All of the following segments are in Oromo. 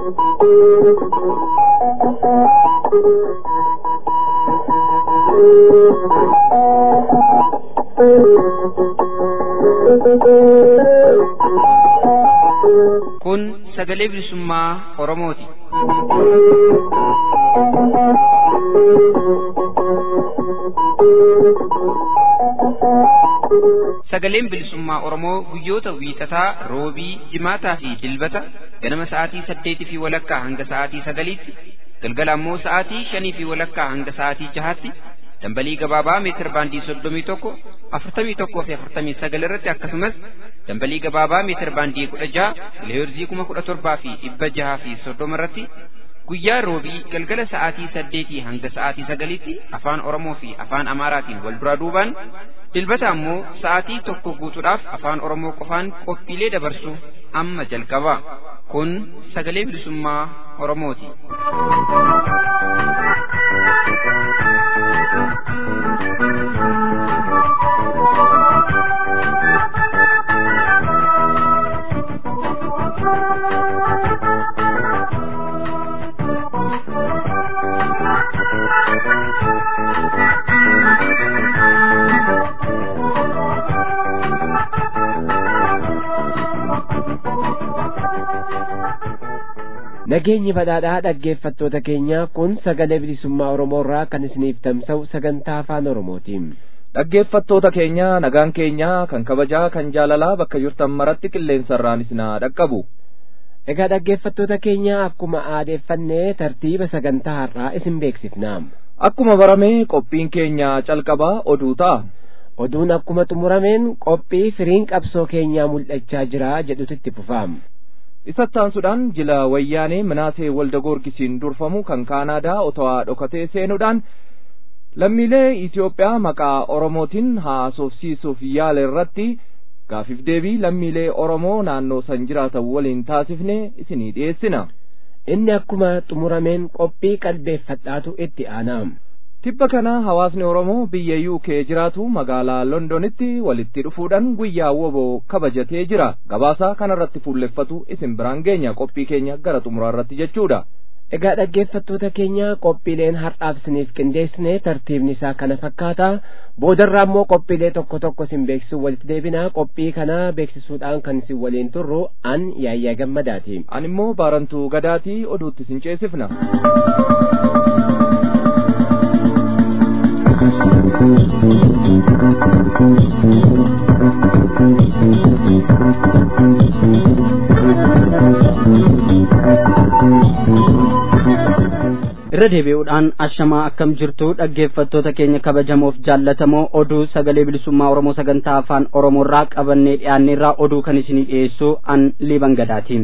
Kun sagalee bilisummaa Oromooti. Sagaleen bilisummaa Oromoo guyyoota wiixataa, roobii, jimaataa fi dilbata ganama sa'aatii saddeetii fi walakkaa hanga sa'aatii sagaliitti, galgala ammoo sa'aatii shanii fi walakkaa hanga sa'aatii jahaatti dambalii gabaabaa meetir baandii soddomii tokko afurtamii tokkoo fi afurtamii sagal irratti akkasumas dambalii gabaabaa meetir baandii kudha jaha kiloheerzii kuma kudha torbaa fi dhibba jahaa fi soddoma irratti guyyaa roobii galgala sa'aatii saddeetii hanga sa'aatii sagaliitti afaan oromoo fi afaan amaaraatiin wal duraa duubaan dilbata ammoo sa'aatii tokko guutuudhaaf afaan oromoo qofaan qophiilee dabarsu amma jalqaba kun sagalee bilisummaa oromooti. Nageenyi badhaadhaa dhaggeeffattoota keenya kun sagalee bilisummaa Oromoo irraa kan isiniif tamsa'u sagantaa afaan Oromootiin. Dhaggeeffattoota keenya nagaan keenya kan kabajaa kan jaalalaa bakka jirtan maratti qilleensarraan isinaa dhaqqabu. Egaa dhaggeeffattoota keenya akkuma aadeeffannee tartiiba sagantaa har'aa isin beeksifna. Akkuma baramee qophiin keenya calqabaa oduu ta'a. Oduun akkuma xumurameen qophii firiin qabsoo keenyaa mul'achaa jira jedhutu itti fufaam. isattaansuudhaan jila wayyaanee minaasee walda goorgisiin durfamu kan kaanaadaa otawaa dhokatee seenuudhaan lammiilee Itoophiyaa maqaa Oromootiin haasofsiisuuf yaala irratti gaafiif deebii lammiilee Oromoo naannoo san jiraatan waliin taasifne isinii dhiyeessina. Inni akkuma xumurameen qophii qalbeeffadhaatu itti aanaam. Tibba kana hawaasni Oromoo biyya UK jiraatu magaalaa Londonitti walitti dhufuudhaan guyyaa woboo kabajatee jira. Gabaasa kanarratti fuulleffatu isin biraan geenya qophii keenya gara xumuraarratti jechuudha. Egaa dhaggeeffattoota keenya qophiileen har'aaf isiniif qindeessine tartiibni isaa kana fakkaata. Boodarraa immoo qophiilee tokko tokko isin beeksisuu walitti deebina. Qophii kana beeksisuudhaan kan isin waliin turru an yaayyaa gammadaati. An immoo baarantuu gadaatii oduutti isin ceesifna. irra deebi'uudhaan ashamaa akkam jirtu dhaggeeffattoota keenya kabajamoof jaallatamoo oduu sagalee bilisummaa oromoo sagantaa afaan oromoorraa qabannee dhiyaanneerraa oduu kan isinii dhiyeessu an liiban gadaatiin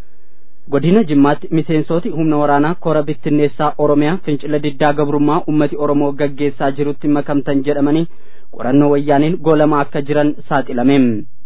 godina jimmaatti miseensooti humna waraanaa kora bittinneessaa oromiyaa fincila diddaa gabrummaa ummati oromoo gaggeessaa jirutti makamtan jedhamanii qorannoo wayyaaniin goolamaa akka jiran saaxilame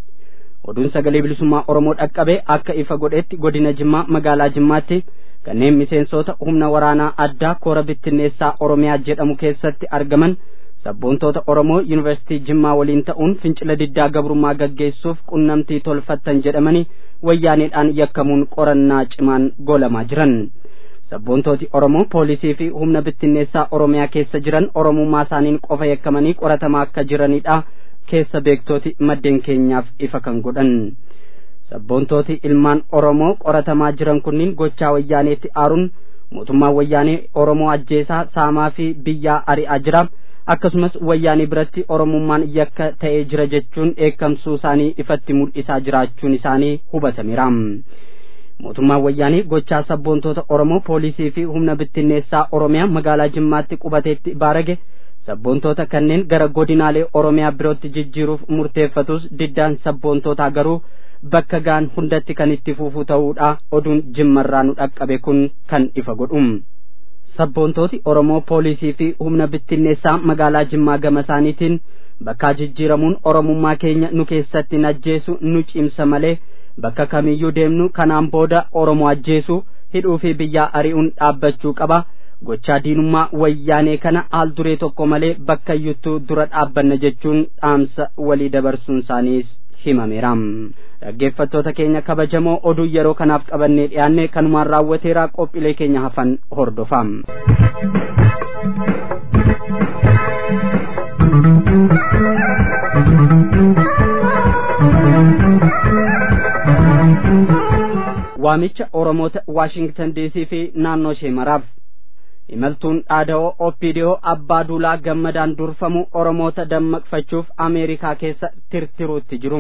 oduun sagalee bilisummaa oromoo dhaqqabe akka ifa godhetti godina jimmaa magaalaa jimmaatti kanneen miseensota humna waraanaa addaa koora bittinneessaa oromiyaa jedhamu keessatti argaman sabboontoota oromoo yuunivarsiitii jimmaa waliin ta'uun fincila diddaa gabrummaa gaggeessuuf qunnamtii tolfattan jedhamanii wayyaaneedhaan yakkamuun qorannaa cimaan goolamaa jiran sabboontooti oromoo poolisii fi humna bittinneessaa oromiyaa keessa jiran oromummaa isaaniin qofa yakkamanii qoratamaa akka jiranidha keessa beektooti maddeen keenyaaf ifa kan godhan sabboontooti ilmaan oromoo qoratamaa jiran kunniin gochaa wayyaaneetti aaruun mootummaan wayyaanee oromoo ajjeesaa saamaa fi biyyaa ari'aa jira akkasumas wayyaanii biratti oromummaan yakka ta'ee jira jechuun dheekkamsuu isaanii ifatti mul'isaa jiraachuun isaanii hubatameera mootummaan wayyaanii gochaa sabboontoota oromoo poolisii fi humna bittinneessaa oromiyaa magaalaa jimmaatti qubateetti baarage sabboontoota kanneen gara godinaalee oromiyaa birootti jijjiiruuf murteeffatus diddaan sabboontootaa garuu bakka gaan hundatti kan itti fuufuu ta'uudha oduun jimmarraa nu dhaqqabe kun kan ifa godhu sabboontooti oromoo poolisii fi humna bittinneessaa magaalaa jimmaa gama isaaniitiin bakkaa jijjiiramuun oromummaa keenya nu keessatti najjeesu nu cimsa malee bakka kamiyyuu deemnu kanaan booda oromoo ajjeesu hidhuu fi biyyaa ari'uun dhaabbachuu qaba gochaa diinummaa wayyaanee kana haal duree tokko malee bakka iyyuttuu dura dhaabbanna jechuun dhaamsa walii dabarsuun isaaniis himameera dhaggeeffattoota keenya kabajamoo oduu yeroo kanaaf qabannee dhiyaanne kanumaan raawwateeraa qophiilee keenya hafan hordofaa. waamicha oromoota waashingtan diisii fi naannoo ishee maraaf imaltuun dhaada'oo oppidiyoo abbaa duulaa gammadaan durfamu oromoota dammaqfachuuf ameerikaa keessa tirtiruutti jiru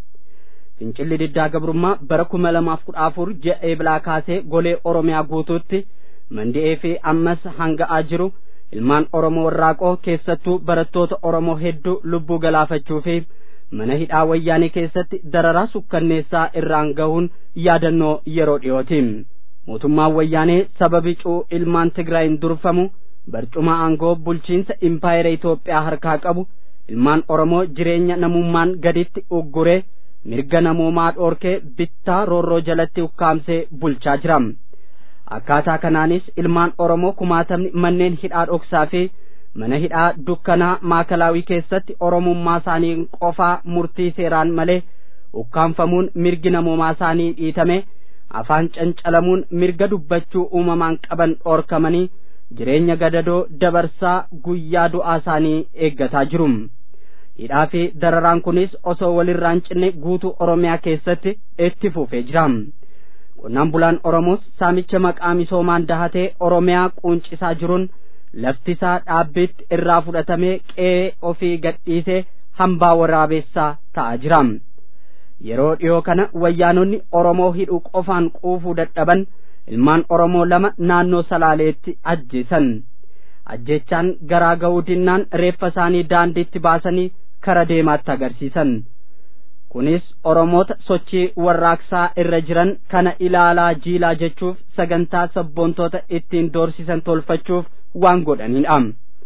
fincilli diddaa gabrummaa bara kuma lamaaf kudha afur ji'a eebilaa kaasee golee oromiyaa guutuutti mandi'ee fi ammas hanga'aa jiru ilmaan oromoo warraaqoo keessattuu barattoota oromoo hedduu lubbuu galaafachuu fi mana hidhaa wayyaanee keessatti dararaa sukkanneessaa irraan gahuun yaadannoo yeroo dhiyooti mootummaan wayyaanee sababi cuu ilmaan tigraayin durfamu barcuma aangoo bulchiinsa impaayera Itoophiyaa harkaa qabu ilmaan oromoo jireenya namummaan gaditti ugguree mirga namoomaa dhoorkee bittaa roorroo jalatti ukkaamsee bulchaa jira akkaataa kanaanis ilmaan oromoo kumaatamni manneen hidhaa dhoksaa fi mana hidhaa dukkanaa maakalaawii keessatti oromummaa isaanii qofaa murtii seeraan malee ukkaanfamuun mirgi namoomaa isaanii dhiitame afaan cancalamuun mirga dubbachuu uumamaan qaban dhoorkamanii jireenya gadadoo dabarsaa guyyaa du'aa isaanii eeggataa jiru hidhaa fi dararaan kunis osoo walirraan cinne guutuu oromiyaa keessatti itti fufee jira qonnaan bulaan oromoos saamicha maqaa misoomaan dahatee oromiyaa quuncisaa jiruun lafti isaa dhaabbiitti irraa fudhatamee qe'ee ofii gadhiisee hambaa waraabessaa ta'aa jira yeroo dhiyoo kana wayyaanonni oromoo hidhuu qofaan quufuu dadhaban ilmaan oromoo lama naannoo salaaleetti ajjeesan ajjechaan garaa ga'uu dinnaan reeffa isaanii daandiitti baasanii kara deemaatti agarsiisan kunis oromoota sochii warraaqsaa irra jiran kana ilaalaa jiilaa jechuuf sagantaa sabboontoota ittiin doorsisan tolfachuuf waan godhanidha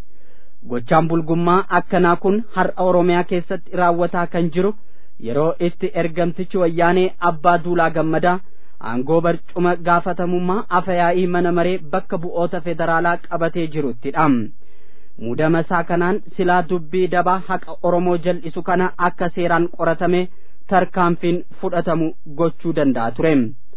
gochaan bulgummaa akkanaa kun har'a oromiyaa keessatti raawwataa kan jiru yeroo itti ergamtichi wayyaanee abbaa duulaa gammadaa aangoo barcuma gaafatamummaa afayaa'ii mana maree bakka bu'oota federaalaa qabatee jiruttidha muudama isaa kanaan silaa dubbii dabaa haqa oromoo jal'isu kana akka seeraan qoratame tarkaanfiin fudhatamu gochuu danda'a ture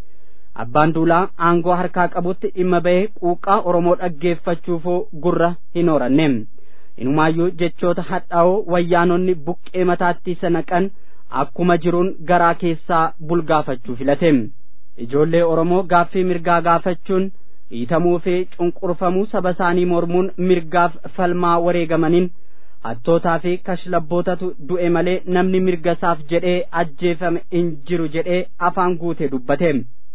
abbaan duulaa aangoo harkaa qabutti dhimma ba'ee quuqqaa oromoo dhaggeeffachuufoo gurra hin horanne inumaayyuu jechoota hadhaa'oo wayyaanonni buqqee mataatti sanaqan akkuma jiruun garaa keessaa bulgaafachuu filate ijoollee oromoo gaaffii mirgaa gaafachuun dhiitamuu fi cunqurfamuu saba isaanii mormuun mirgaaf falmaa wareegamaniin hattootaa fi kashlabbootatu du'e malee namni mirga isaaf jedhee ajjeefame hin jiru jedhee afaan guute dubbate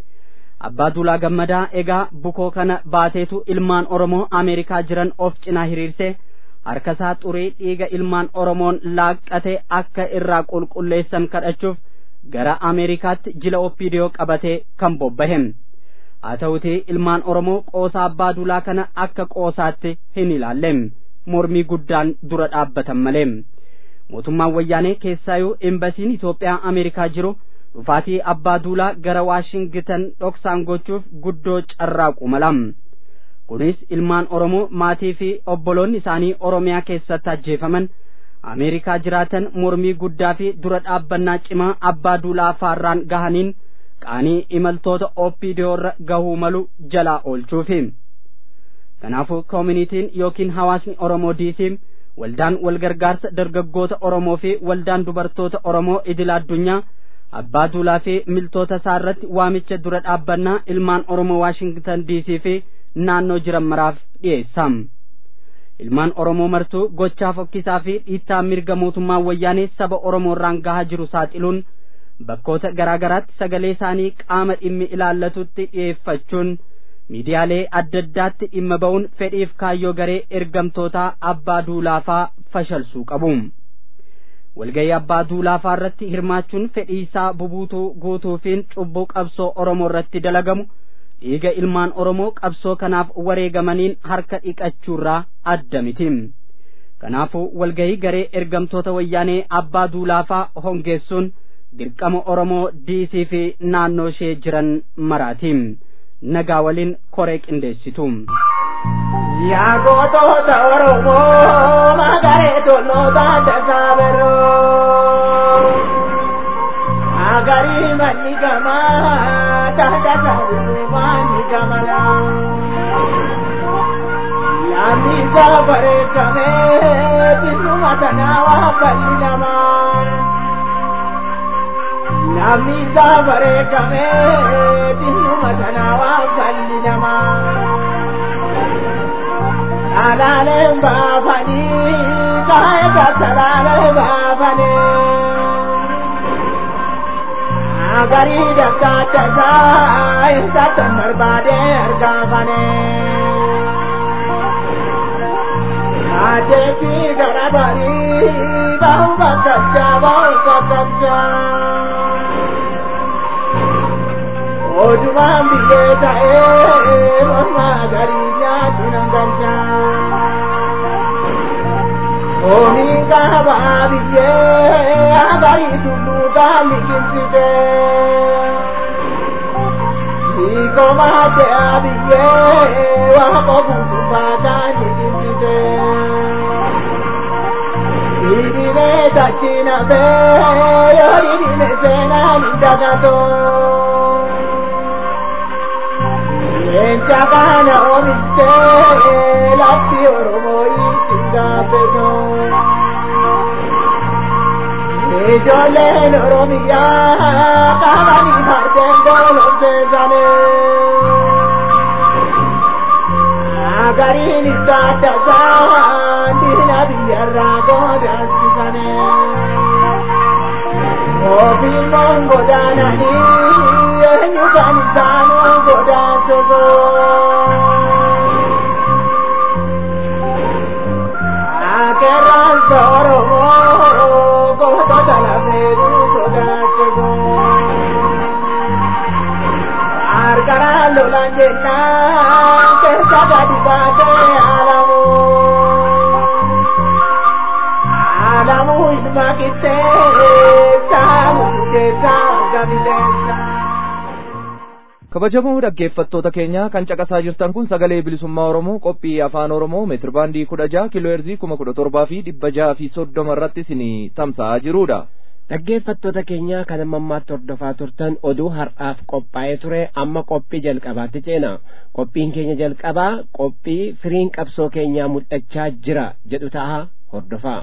abbaa duulaa gammadaa egaa bukoo kana baateetu ilmaan oromoo ameerikaa jiran of cinaa hiriirse harka isaa xurii dhiiga ilmaan oromoon laaqqate akka irraa qulqulleessan kadhachuuf gara ameerikaatti jila oppiidiyoo qabatee kan bobbahe haa ta'uti ilmaan oromoo qoosaa abbaa duulaa kana akka qoosaatti hin ilaalle mormii guddaan dura dhaabbatan malee mootummaan wayyaanee keessaayuu embasiin Itoophiyaa Ameerikaa jiru dhufaatii abbaa duulaa gara Waashingitan dhoksaan gochuuf guddoo carraaqu mala kunis ilmaan Oromoo maatii fi obboloonni isaanii Oromiyaa keessatti ajjeefaman Ameerikaa jiraatan mormii guddaa fi dura dhaabbannaa cimaa abbaa duulaa faarraan gahaniin qaanii imaltoota oppiidiyoorra gahuu malu jalaa oolchuufi. kanaafuu koominitiin yookiin hawaasni oromoo diisiin waldaan walgargaarsa dargaggoota oromoo fi waldaan dubartoota oromoo idil addunyaa abbaa duulaa fi miltoota isaa irratti waamicha dura dhaabbannaa ilmaan oromoo waashingtan diisii fi naannoo jiran maraaf dhiyeessa ilmaan oromoo martuu gochaa fokkisaa fi dhiittaa mirga mootummaa wayyaanee saba oromoo irraan gahaa jiru saaxiluun bakkoota garaa garaatti sagalee isaanii qaama dhimmi ilaallatutti dhiyeeffachuun miidiyaalee adda addaatti dhimma ba'uun fedhiif kaayyoo garee ergamtootaa abbaa duulaafaa fashalsuu qabu walgayii abbaa duulaafaa irratti hirmaachuun fedhii isaa bubuutuu guutuufiin cubbuu qabsoo oromoo irratti dalagamu dhiiga ilmaan oromoo qabsoo kanaaf wareegamaniin harka dhiqachuurraa adda miti kanaafuu walgayii garee ergamtoota wayyaanee abbaa duulaafaa hongeessuun dirqama oromoo diisii fi naannoo ishee jiran maraatiin nagaa waliin koree qindeessitu. Yaa gootota Oromoo magaree tolootaa tasaabiroo Agari mani gama dada daru mani gamala Yami sabare kame binu matanawa bali nama Yami sabare kame binu matanawa bali nama Alale babani kaya katalale babani Agari dakka taga isa tamar bade argavane Ade ki garabari bahu bakabja bahu bakabja Ojuma biye tae mama gari nya tinanganja Omi ka babiye agari tulu ka mikinsite Iko mate abiye wa kobu tumbata mikinsite Ibine tachina be yori dine sena nindagato Enchakana omiste latti oromoi singapeto Ijoolleen Oromiyaa qaamanii fardeen golomseessane. Agariin isaa dasaan diina biyyarraa godaansisane. Ofiimmoon godaananii eenyu kan isaanuu godaansisu. Akeeraan Oromoo gootota lafeetu sodaachisu. Harkaraan lolaan jennaan keessa gadi baatee alamu. Alamu ilma qixxeessa murteessa gabiteessa. kabajamoo dhaggeeffattoota keenya kan caqasaa jirtan kun sagalee bilisummaa oromoo qophii afaan oromoo meetir baandii kudha jaha kiloo heerzii kuma kudha torbaa fi dhibba jaha fi soddoma irratti isinii tamsa'aa jirudha. dhaggeeffattoota keenya kan amma ammaatti hordofaa turtan oduu har'aaf qophaa'ee ture amma qophii jalqabaatti ceena qophiin keenya jalqabaa qophii firiin qabsoo keenyaa mul'achaa jira jedhu ta'a hordofaa.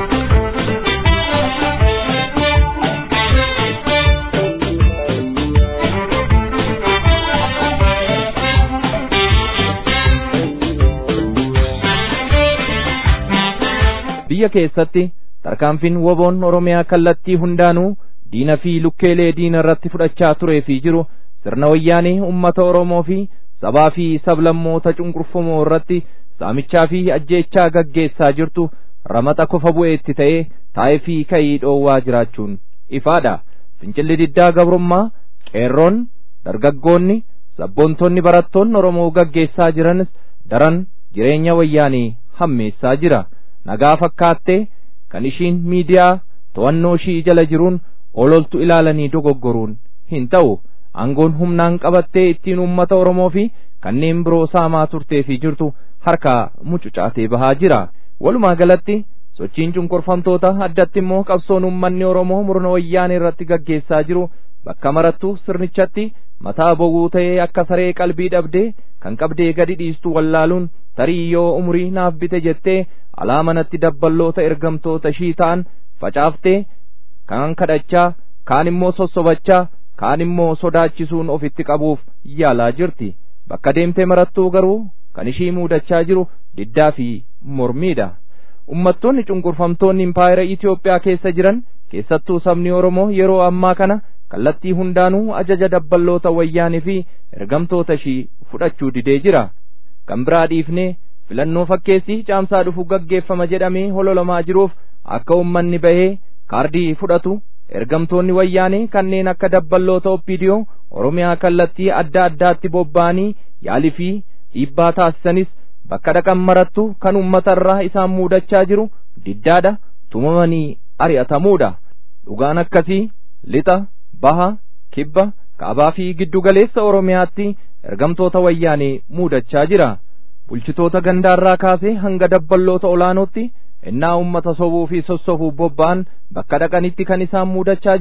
biyya keessatti tarkaanfiin woboon oromiyaa kallattii hundaanuu diina fi lukkeelee diina irratti fudhachaa turee fi jiru sirna wayyaanee ummata oromoo fi sabaa fi sablammoota cunqurfamoo irratti saamichaa fi ajjeechaa gaggeessaa jirtu ramaxa kofa bu'eetti ta'ee taa'ee fi ka'ii dhoowwaa jiraachuun ifaadha fincilli diddaa gabrummaa qeerroon dargaggoonni sabboontonni barattoonni oromoo gaggeessaa jiranis daran jireenya wayyaanii hammeessaa jira nagaa fakkaattee kan ishiin miidiyaa to'annoo ishii jala jiruun ololtu ilaalanii dogoggoruun hin ta'u aangoon humnaan qabattee ittiin uummata oromoo fi kanneen biroo saamaa turtee fi jirtu harkaa mucucaatee bahaa jira walumaa galatti sochiin cunqurfamtoota addatti immoo qabsoon uummanni oromoo murna wayyaanee irratti gaggeessaa jiru bakka marattu sirnichatti mataa bowwuu ta'ee akka saree qalbii dhabdee kan qabdee gadi dhiistu wallaaluun tarii yoo umurii naaf bite jettee alaa manatti dabballoota ergamtoota ishii ta'an facaaftee kaan kadhachaa kaan immoo sossobachaa kaan immoo sodaachisuun ofitti qabuuf yaalaa jirti bakka deemtee marattuu garuu kan ishii muudachaa jiru diddaa fi mormiidha ummattoonni cunqurfamtoonni impaayera Itoophiyaa keessa jiran keessattuu sabni Oromoo yeroo ammaa kana kallattii hundaanuu ajaja dabballoota wayyaanii fi ergamtoota ishii fudhachuu didee jira kan biraa dhiifnee filannoo fakkeessii caamsaa dhufu gaggeeffama jedhamee hololamaa jiruuf akka ummanni bahee kaardii fudhatu ergamtoonni wayyaanee kanneen akka dabballoota oppiidiyoo oromiyaa kallattii adda addaatti bobba'anii yaalii fi dhiibbaa taasisanis bakka dhaqan marattu kan ummata irraa isaan muudachaa jiru diddaadha tumamanii ari'atamuudha dhugaan akkasii lixa baha kibba kaabaa fi giddu galeessa oromiyaatti ergamtoota wayyaanee muudachaa jira bulchitoota gandaarraa kaasee hanga dabballoota olaanootti innaa ummata sobuu fi sossobuuf bobba'an bakka dhaqanitti kan isaan muudachaa jiru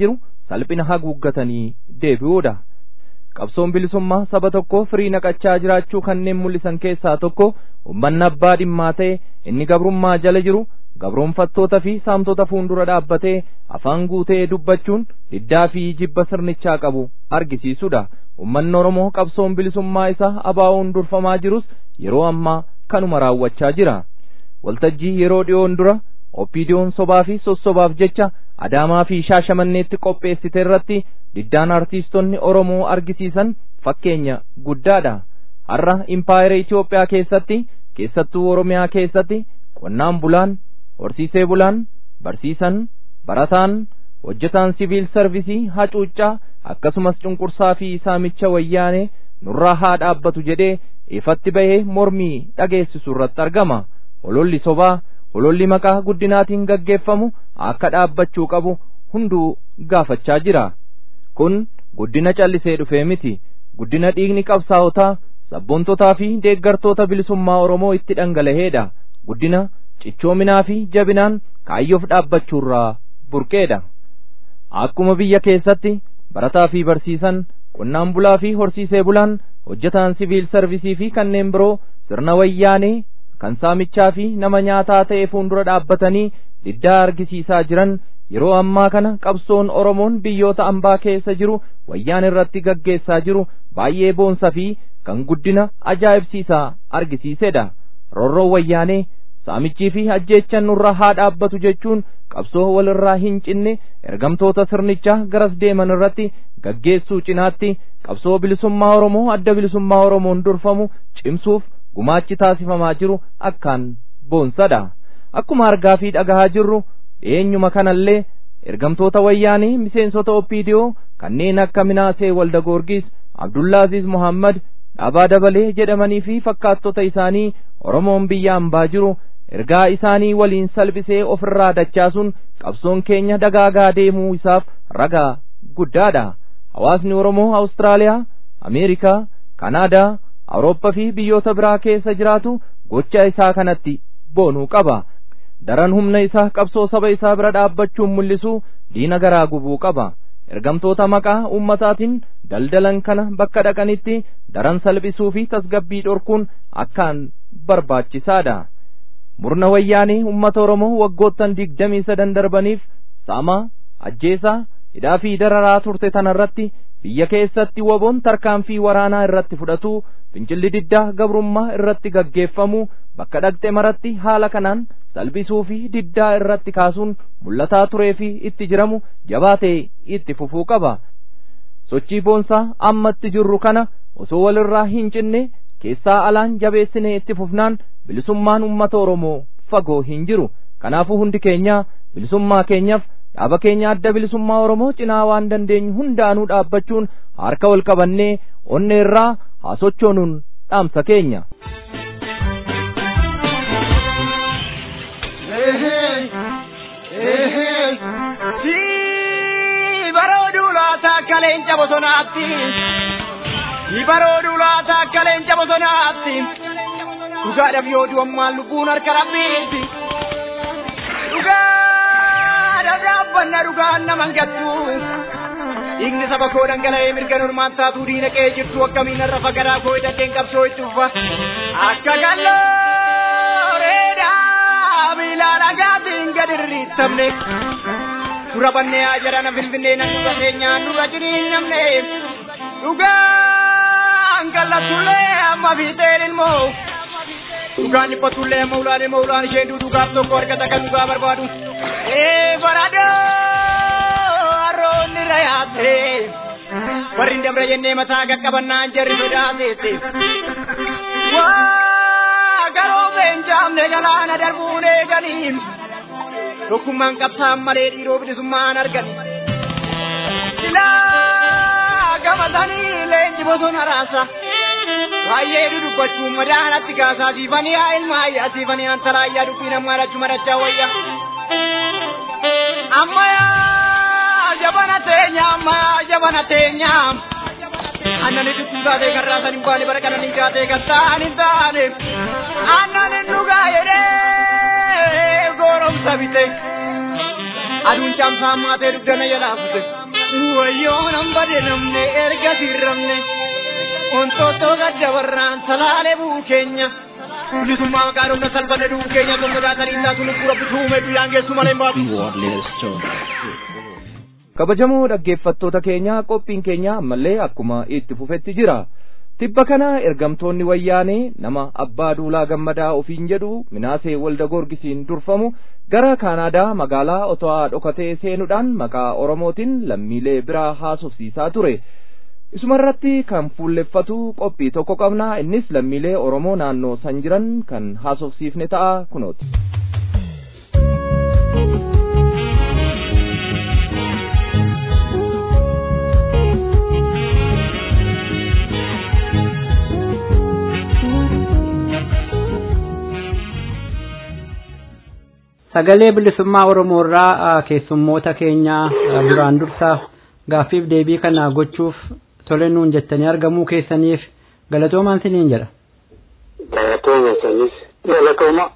salphina haguuggatanii deebi'uudha. qabsoon bilisummaa saba tokko firii naqachaa jiraachuu kanneen mul'isan keessaa tokko ummanni abbaa dhimmaa ta'e inni gabrummaa jala jiru gabroonfattoota fi saamtota fuuldura dhaabbatee afaan guutee dubbachuun diddaa fi jibba sirnichaa qabu argisiisudha ummanni oromoo qabsoon bilisummaa isaa abaa'uun durfamaa jirus yeroo ammaa kanuma raawwachaa jira waltajjii yeroo dhiyoon dura oppiidiyoon sobaa fi sossobaaf jecha adaamaa fi shaashamanneetti qopheessite irratti diddaan artiistonni oromoo argisiisan fakkeenya guddaadha har'a impaayera Itoophiyaa keessatti keessattuu oromiyaa keessatti qonnaan bulaan horsiisee bulaan barsiisan barataan hojjetaan siviil sarvisii hacuuccaa akkasumas cunqursaa fi saamicha wayyaanee nurraa haa dhaabbatu jedhee ifatti bahee mormii dhageessisu irratti argama hololli sobaa hololli maqaa guddinaatiin gaggeeffamu akka dhaabbachuu qabu hunduu gaafachaa jira kun guddina callisee dhufee miti guddina dhiigni qabsaa'otaa sabboontotaa fi deeggartoota bilisummaa oromoo itti dhangala'eedha guddina cichoominaa fi jabinaan kaayyoof dhaabbachuurraa burqeedha akkuma biyya keessatti barataa fi barsiisan qonnaan bulaa fi horsiisee bulaan hojjetaan siviil sarvisii fi kanneen biroo sirna wayyaanee kan saamichaa fi nama nyaataa ta'e fuuldura dhaabbatanii diddaa argisiisaa jiran yeroo ammaa kana qabsoon oromoon biyyoota ambaa keessa jiru wayyaan irratti gaggeessaa jiru baay'ee boonsa fi kan guddina ajaa'ibsiisaa argisiisedha roorroo wayyaanee saamichii fi ajjeechan nurra haa dhaabbatu jechuun qabsoo walirraa hin cinne ergamtoota sirnichaa garas deeman irratti gaggeessuu cinaatti qabsoo bilisummaa oromoo adda bilisummaa oromoon durfamu cimsuuf gumaachi taasifamaa jiru akkaan boonsadha akkuma argaa fi dhagahaa jirru dhiyeenyuma kanallee ergamtoota wayyaanii miseensota oppiidiyoo kanneen akka minaasee walda goorgis abdullaaziz muhammad dhaabaa dabalee jedhamanii fi fakkaattota isaanii oromoon biyya ambaa jiru ergaa isaanii waliin salphisee ofirraa dachaasuun qabsoon keenya dagaagaa deemuu isaaf ragaa guddaadha hawaasni oromoo awustiraaliyaa ameerikaa kanaadaa awurooppaa fi biyyoota biraa keessa jiraatu gocha isaa kanatti boonuu qaba daran humna isaa qabsoo saba isaa bira dhaabbachuun mul'isu diina garaa gubuu qaba ergamtoota maqaa ummataatiin daldalan kana bakka dhaqanitti daran salphisuu fi tasgabbii dhorkuun akkaan barbaachisaadha murna wayyaanii ummata oromoo waggoottan digdamii sadan darbaniif saamaa ajjeesaa hidhaa fi dararaa turte tanarratti biyya keessatti waboon tarkaanfii waraanaa irratti fudhatu fincilli diddaa gabrummaa irratti gaggeeffamu bakka dhaqxe maratti haala kanaan salphisuu fi diddaa irratti kaasuun mul'ataa turee fi itti jiramu jabaatee itti fufuu qaba sochii boonsaa ammatti jirru kana osoo walirraa hin cinne keessaa alaan jabeessinee itti fufnaan bilisummaan ummata oromoo fagoo hin jiru kanaafuu hundi keenya bilisummaa keenyaaf dhaaba keenya adda bilisummaa oromoo cinaa waan dandeenyu hundaanuu dhaabbachuun harka wal qabannee onnee irraa haa sochoonuun dhaamsa keenya. barooduu laata akka leenca bosonaatti barooduu laata akka leenca bosonaatti dhugaadhaaf yoo du'ammaan lubbuun harka rabbiitti dhugaadhaaf dhaabbanna dhugaan naman gattu dhiigni saba koo dhangala'ee mirga normaan taatuu diina qe'ee jirtu akkamiin irra fagaraa koo hidhateen qabsoo itti uffa akka galloo reedaa miilaa dhagaatiin gad irriittamne dura bannee haa jedhana finfinnee nan dura keenyaan dura jiriin namne dhugaan kallatullee amma fiixeen ilmoo dhugaan dhiphatullee amma ulaan ilmoo ulaan isheen dhugaaf tokko argata kan dhugaa barbaadu ee baradoo harroonni rayaate warri dabra jennee mataa qaqqabannaan jarri sodaateette waa garoo beenjaamne galaana darbuun eeganiin tokkummaan qabsaan malee dhiiroo bilisummaan argan silaa gamatanii leenji bosona raasa baay'ee dudubbachuun madaanatti kaasaa siifanii haa ilma ayyaa siifanii antalaayyaa dubbii namaa dhachuu madachaa wayya ammayaa jabana teenya ammayaa jabana teenya annani dubbii taatee kan raasan hin baane bara kananii taatee kan ta'an hin taane annani dhugaa jedhee goromsa bite aduun caamsaa maatee dugdana jalaa fute wayyoo nan bade namne erga sirramne ontoottoo gadda warraan salaalee bu'u keenya bilisummaa maqaa dhumna salphanne du'u keenya kun sodaatanii isaa sun lubbuu rabbi tuume guyyaan geessu malee hin baatu. kabajamoo dhaggeeffattoota keenya qophiin keenya ammallee akkuma itti fufetti jira tibba kana ergamtoonni wayyaanee nama abbaa duulaa gammadaa ofiin jedhu minaasee walda gorgisiin durfamu gara kaanaadaa magaalaa otowaa dhokatee seenuudhaan maqaa oromootiin lammiilee biraa haasofsiisaa ture isumarratti kan fuulleffatu qophii tokko qabna innis lammiilee oromoo naannoo san jiran kan haasofsiifne ta'a kunooti. sagalee bilisummaa oromoo irraa keessummoota keenya duraan dursa gaaffiif deebii kana gochuuf tole nuun jettanii argamuu keessaniif galatoomaan siniin jedha. Galatooma sanis galatooma.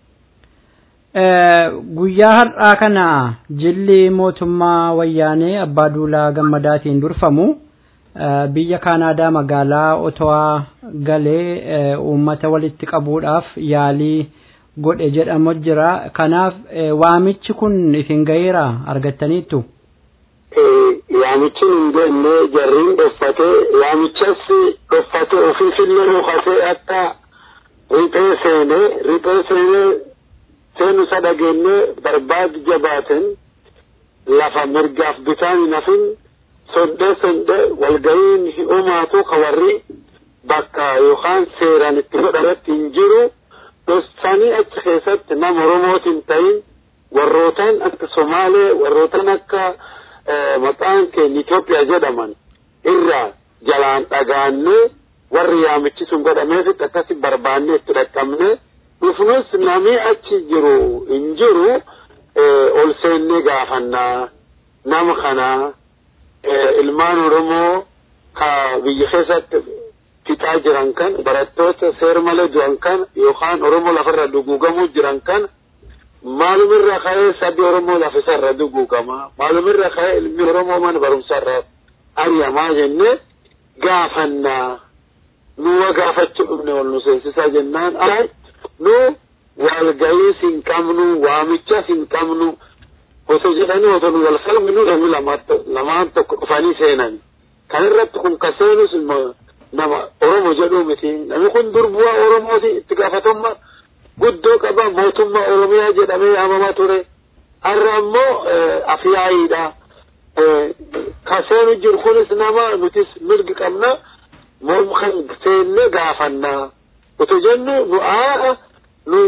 Guyyaa har'aa kana jilli mootummaa wayyaanee abbaa duulaa gammadaatiin durfamu biyya kaanaadaa magaalaa otowaa galee uummata walitti qabuudhaaf yaalii godhe jedhamu jira kanaaf waamichi kun isin gaheera argattaniittu. Waamichi hin geenye jarriin dhoffate waamichas dhoffate ofiifillee dhokatee akka riphee seene riphee seene seenu isa dhageenye barbaadu jabaaten lafa mirgaaf bitaan hin hafin sondee sondee walga'iin hin uumaatu ka warri bakka yookaan seeraan itti godhametti hin jiru. Dostanii achi keessatti nama Oromootiin ta'in warrootaan akka Somaalee warrootaan akka maqaan keenya Itoophiyaa jedhaman irraa jalaan dhagaannee warri yaamichi sun godhameefitti akkasi barbaannee itti dhaqqabne dhufnus namni achi jiru hin jiru ol seennee gaafannaa nama kanaa ilmaan Oromoo ka biyya keessatti fixaa jiran kan barattoota seer malee du'an kan yookaan oromoo lafarra duguugamuu jiran kan maalumirra ka'ee sabbi oromoo lafisarra duguugama maalumirra ka'ee ilmi oromoo mana barumsarra ariyamaa jenne gaafannaa nuwa gaafachuu dhufne wal nu seensisaa jennaan ay nu walga'iis hin qabnu waamichas hin qabnu osoo jedhanii osoo nu wal falminu namni lamaan tokko dhufanii seenan kan irratti kun ka seenus nama oromo jedhuu miti namni kun durbu'aa oromooti itti gaafatamma guddoo qaba mootummaa oromiyaa jedhamee yaamamaa ture har'a ammoo afyaayiidha ka seenu jiru kunis nama nutis mirgi qabna moom kan seenne gaafannaa utu jennu nu aa'a nu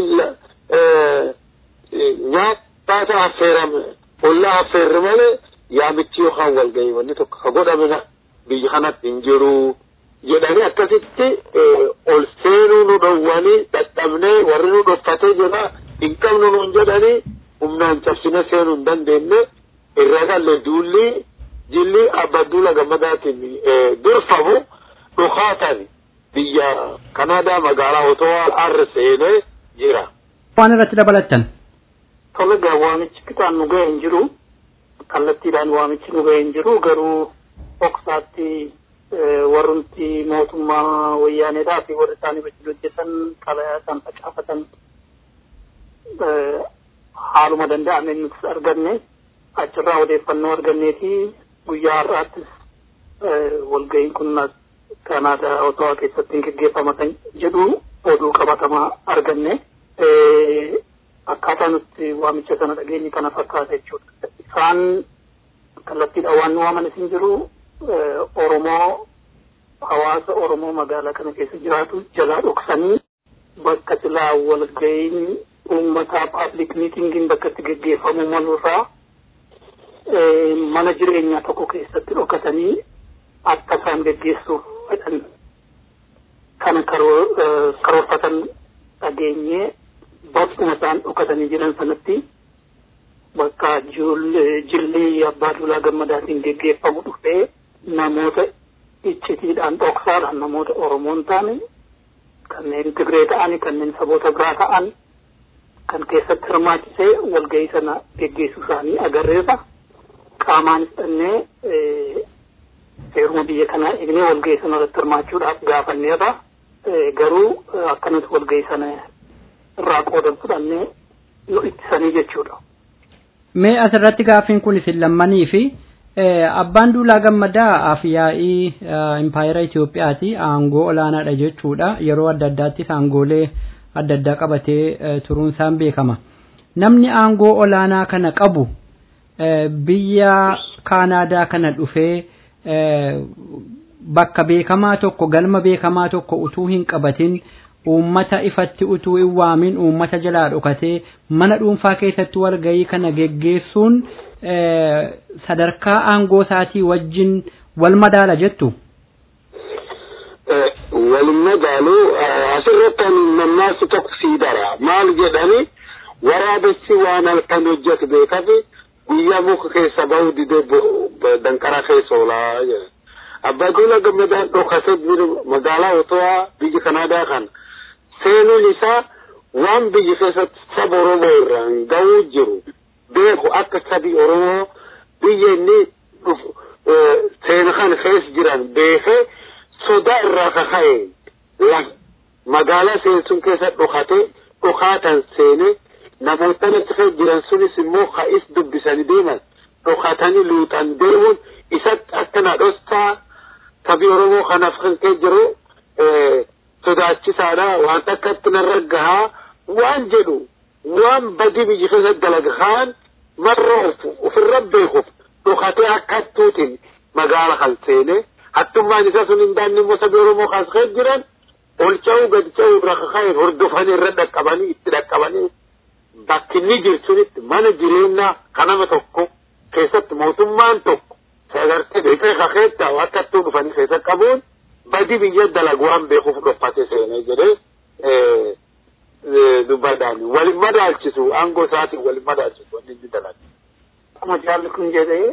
nyaataata affeerame ollaa affeerre malee yaamichi yookaan walgahii wanni tokko ka godhamina biyya kanatti hin jiruu. jedhanii akkasitti ol seenuu nu dhowwanii dadhabnee warri nu dhoffatee jira hin qabnu nuun jedhanii humnaan cabsine seenuu hin dandeenye irra galle duulli jilli abba duula gammadaatiin durfamu dhukaatan biyya kanaadaa magaalaa otowaa arra seenee jira. Waan irratti dabalattan. Tole gaa waamichi kitaan nu ga'e hin jiru kallattiidhaan waamichi nu ga'e hin jiru garuu dhoksaatti warrumti mootummaa wayyaaneedhaa fi warri isaanii wajjin hojjetan xalayaa isaan facaafatan haaluma danda'ame nutis arganne achirraa odeeffannoo arganneeti guyyaa har'aattis walga'iin kun kanaadaa otowaa keessatti hin geggeeffama kan jedhu oduu qabatamaa arganne akkaataa nuti waamicha sana dhageenye kana fakkaata jechuudha isaan kallattiidhaan waan nu waaman isin jiru Oromoo hawaasa Oromoo magaalaa kana keessa jiraatu jalaa dhoksanii bakka silaa walga'iin uummataa paablik miitingiin bakka itti geggeeffamu malurraa mana jireenyaa tokko keessatti dhokatanii akka isaan geggeessuuf fedhan kana karoorfatan dhageenyee bakkuma isaan dhokatanii jiran sanatti bakka jilli abbaa duulaa gammadaatiin geggeeffamu dhufee namoota iccitiidhaan dhoksaadhaan namoota Oromoon ta'an kanneen Tigree ta'an kanneen saboota biraa ta'an kan keessatti hirmaachisee walgahii sana geggeessuu isaanii agarreessa. qaamaanis dhannee seeruma biyya kanaa eegnee walgahii sana irratti hirmaachuudhaaf gaafanneerra garuu akka nuti walgahii sana irraa qoodan fudhannee nu ittisanii jechuudha. Mee asirratti gaaffiin kun isin lammanii fi abbaan duulaa gammadaa afyaa'ii impaayera Itoophiyaati aangoo olaanaadha jechuudha yeroo adda addaattis aangoolee adda addaa qabatee turuun isaan beekama. Namni aangoo olaanaa kana qabu biyya Kaanaadaa kana dhufee bakka beekamaa tokko galma beekamaa tokko utuu hin qabatin uummata ifatti utuu hin waamin uummata jalaa dhokatee mana dhuunfaa keessatti walgahii kana geggeessuun sadarkaa aangoo isaatii wajjin wal madaala jettu. Wal madaalu asirratti ani mammaaksa tokko sii dara maal jedhani waraabessi waan halkan hojjetu beekafi guyyaa muka keessa bahu didee danqara keessa oolaa jedha. Abbaa Duulaa Gammadaan dhokatee magaalaa Otowaa biyya Kanaadaa kana seenuun isaa waan biyya keessatti saba Oromoo irraan gahuu jiru beeku akka sabi Oromoo biyya inni seena kana keessa jiran beekee sodaa irraa kaka'e magaalaa seensuun keessa dhokatee dhokaatan seenee namoota achi keessa jiran sunis immoo ka'is dubbisanii deeman dhokatanii luuxan deemuun isatti akka na dhostaa sabi Oromoo kanaaf kan kee jiru sodaachisaadha waan akkatti narra gahaa waan jedhu waan badii biyya keessa dalagahaan marra ofu ofirra beekuuf dhokatee akka hattuutiin magaala kan seene hattummaan isaa sun hin daanne immoo sabi Oromoo kaas keessa jiran ol ca'uu gad ca'uu irra kaka'een hordofanii irra dhaqqabanii itti dhaqqabanii bakki inni jirtunitti mana jireenyaa kanama tokko keessatti mootummaan tokko sagartee beekee kakeetta akka hattuu dhufanii keessa qabuun badi biyya dalagu waan beekuuf dhoffate seenee jedhee dubbadhaan walin madaalchisu aangoo isaatiin walin madaalchisu wanni inni dalagu. Akkuma jaalli kun jedhee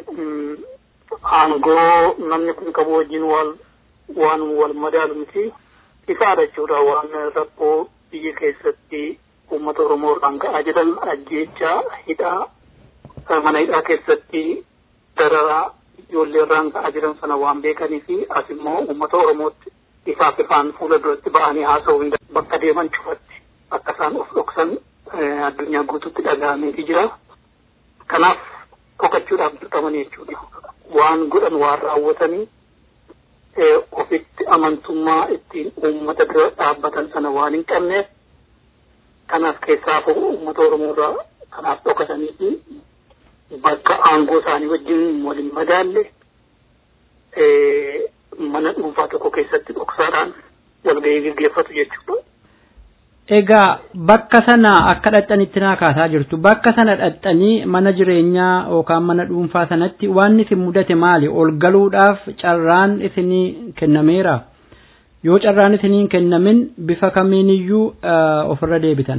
aangoo namni kun qabu wajjin wal waan wal madaalu miti ifaadha jechuudha waan rakkoo biyya keessatti uummata Oromoo irraan ga'aa jiran ajjeechaa hidhaa mana hidhaa keessatti dararaa ijoollee irraan ga'aa jiran sana waan beekanii fi as immoo uummata Oromootti ifaaf ifaan fuula duratti ba'anii haasa'uu hin bakka deeman cufatti akka isaan of dhoksan addunyaa guutuutti dhaga'ameeti jira. Kanaaf dhokachuudhaaf dirqamanii jechuudha. Waan godhan waan raawwatanii ofitti amantummaa ittiin uummata bira dhaabbatan sana waan hin qabneef kanaaf keessaafuu uummata Oromoo irraa kanaaf dhokatanii fi bakka aangoo isaanii wajjin waliin madaalle mana dhuunfaa tokko keessatti dhoksaadhaan walgahii gaggeeffatu jechuudha. Egaa bakka sana akka dhaxxanitti naa kaasaa jirtu bakka sana dhaxxanii mana jireenyaa yookaan mana dhuunfaa sanatti waan isin mudate maali ol galuudhaaf carraan isinii kennameera yoo carraan isiniin kennamin bifa kamiiniyyuu ofirra deebitan.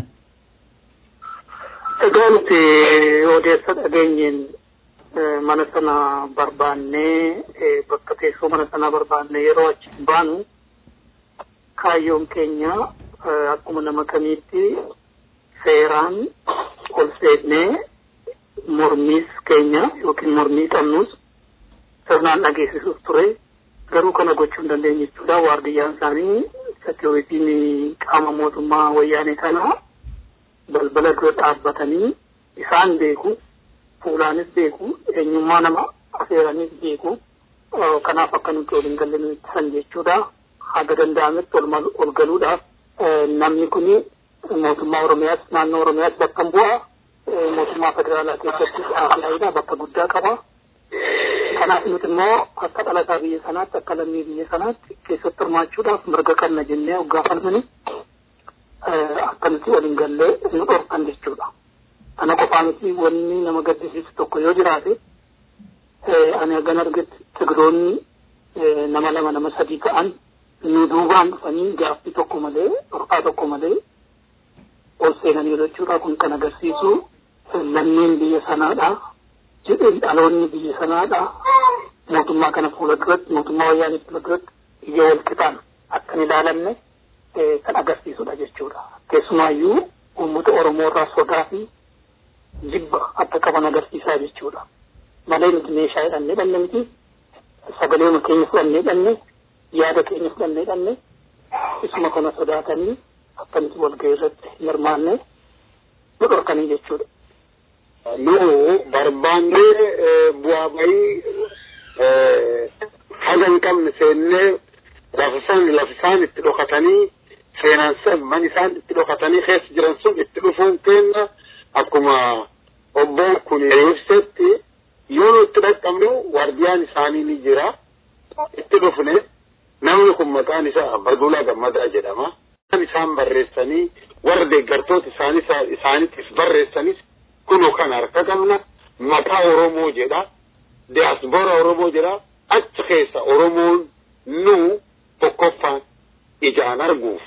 Egaa nuti odeessa dhageenyeen mana sana barbaannee bakka teessoo mana sana barbaannee yeroo achi baanu kaayyoon keenya akkuma nama kamiitti seeraan ol seennee mormiis keenya yookiin mormii qabnus sirnaan dhageessisuuf ture garuu kana gochuu hin dandeenye jechuudha waardiyyaan isaanii sekiuritiin qaama mootummaa wayyaanee kanaa balbala dura dhaabbatanii isaan beeku fuulaanis beeku eenyummaa nama afeeranis beeku kanaaf akka nuti waliin galle nu ittisan jechuudha haga danda'ametti ol galuudhaaf namni kuni mootummaa oromiyaas naannoo oromiyaas bakka bu'a mootummaa federaalaa keessatti xaafiyaadha bakka guddaa qaba kanaaf nuti immoo akka dhalataa biyya sanaatti akka lammii biyya sanaatti keessatti hirmaachuudhaaf mirga qabna jennee hoggaafamani akka nuti waliin gallee nu dhorkan jechuudha. Kana qofaa miti wanni nama gaddisiisu tokko yoo jiraate ani hagan argetti tigiroonni nama lama nama sadii ta'an nu duubaan dhufanii gaaffii tokko malee dhorkaa tokko malee ol seenanii jechuudha kun kan agarsiisu lammiin biyya sanaadha jedheen dhaloonni biyya sanaadha mootummaa kana fuula duratti mootummaa wayyaanii fuula duratti ija wal qixaan akka hin ilaalamne kan agarsiisudha jechuudha keessumaayyuu uummata oromoo irraa sodaa fi jibba akka qaban agarsiisaa jechuudha malee nuti meeshaa hidhannee dhanne miti sagalee keenya fudhannee dhanne yaada keenya fudhannee dhanne isuma kana sodaatanii akkamitti walgahii irratti hirmaanne nu dhorkanii jechuudha. Nu barbaannee bu'aa bahii haga hin qabne seennee lafisaan lafisaan itti dhokatanii seenaan san man isaan itti dhokatanii keessa jiran sun itti dhufuun keenya akkuma obboon kun ibsetti yoo nu itti dhaqqabnu waardiyaan isaanii ni jira itti dhufne namni kun maqaan isaa Abbaduulaa Gammadaa jedhama. isaan barreessanii warra deeggartoota isaanii isaaniitiif barreessanis kunoo kan harka qabna maqaa Oromoo jedha diyaaspoora Oromoo jedha achi keessa Oromoon nu tokkoffaan ijaan arguuf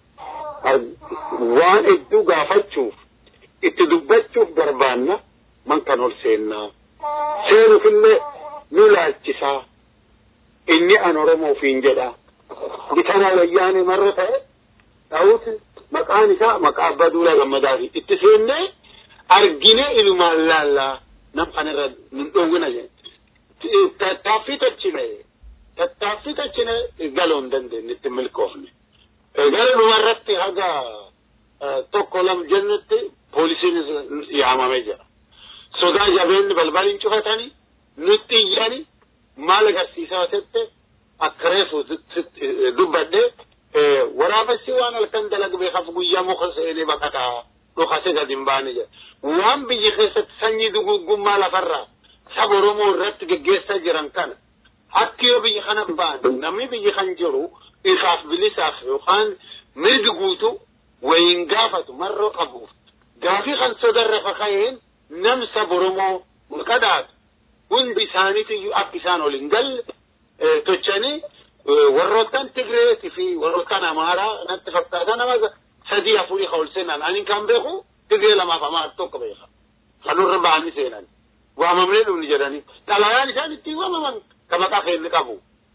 waan hedduu gaafachuuf itti dubbachuuf barbaanna man kan ol seennaa seenuufillee nu laalchisaa inni an Oromoofiin jedha bitana wayyaanee marra ta'e ta'uuti maqaan isaa maqaa abbaa duulaa gammadaati itti seennee argine ilumaan laallaa nam kanarra nun dhoowwina jedhe tattaaffii tachine tattaaffii tachine galoo hin dandeenye itti milkoofne gara dhumarratti haga tokko lam jennutti poolisiin yaamamee jira sodaa jabeenni balbaliin cufatanii nutti iyyani maal agarsiisaa tette akka reefu dubbadhee waraabessi waan halkan dalag beekaf guyyaa muka seenee baqataa dhokase gad hin baane jedha waan biyyi keessatti sanyii duguggummaa lafarraa saba oromoo irratti geggeessaa jiran kana akki yoo biyya kana ba'an namni biyyi kan jiru ifaaf bilisaaf yookaan mirgi guutu wayin gaafatu marroo qabuuf gaafii kan sodarra fakayeen nam saba oromoo qadaatu hundi isaaniitiyyuu akka isaan ol hin galle tochanii warroottan Tigreetii fi warroottan Amaaraa natti fakkaata nama sadii afurii ka ol seenan ani kan beeku Tigree lamaaf Amaara tokko beeka. Kanurra ba'anii seenan. Waamamnee dhufni jedhanii. Xalayaan isaan ittiin waamaman ka maqaa keenya qabu.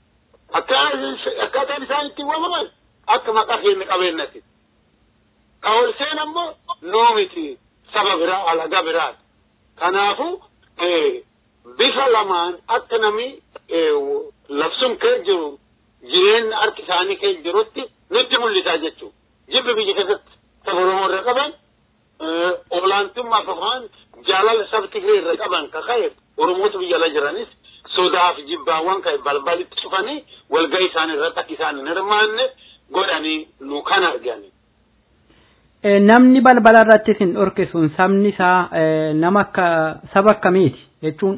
Akkaataan isaan ittiin waamaman akka maqaa keenya qabeennati. Ka ol seenan immoo noo miti saba biraa alagaa biraati. Kanaafuu bifa lamaan akka namni labsuun kee jiru jireenya harki isaanii kee jirutti nutti mul'isaa jechuudha. Jibbi biyya keessatti saba Oromoo irra qaban olaantummaa yookaan jaalala saba Tigree irra qaban ka ka'e Oromoota biyya ala jiranis sodaa fi jibbaawwan ka'e balbalitti cufanii walgahii isaanii irratti akka isaan hin hirmaanne godhanii nu kan argani. Namni balbala irratti isin dhorkisuun sabni isaa nama akka saba akkamiiti jechuun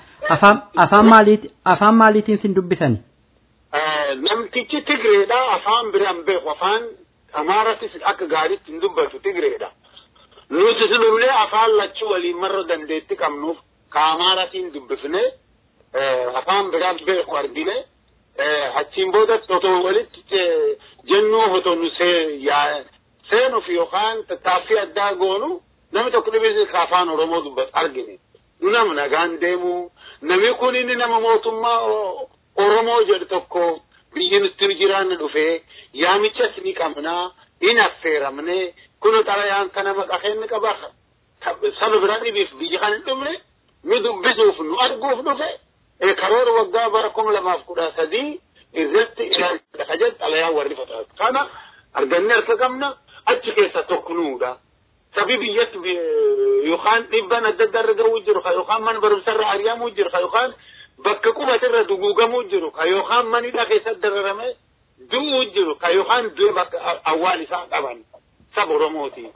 afaan maaliiti afaan maaliitiin sin dubbisani? namtichi Tigreedha afaan biraan beeku afaan Amaaratis akka gaariitti hin dubbatu Tigreedha. Nuti silullee afaan lachuu waliin marra dandeetti qabnuuf ka Amaaratiin dubbifne afaan biraan beeku argine achiin booda otoo walitti jennuu otoo nu seenuuf yookaan tattaaffii addaa goonu namni tokko dhibee ka afaan Oromoo dubbatu argine. Nu nama nagaan deemu namni kun inni nama mootummaa Oromoo jedhu tokko biyyi nutti jiraanne dhufee yaamichas ni qabnaa in affeeramne kun xalayaan kana maqaa keenya qaba saba biraa dhibiif biyyi kan hin dhumne nu dubbisuuf nu arguuf dhufe karoora waggaa bara kuma lamaaf kudha sadii irratti ilaalcha jedhu xalayaa warri fataatu kana argannee harka qabna achi keessa tokko nuudha. Sabi biyyatti yookaan dhibban adda addaa irra gahuu jiru yookaan mana barumsarra ari'amuu jiru yookaan bakka qubatirra duguugamuu jiru ka yookaan manidha keessatti dararame du'uu jiru ka yookaan du'e bakka awwaal isaa qaban saba Oromooti.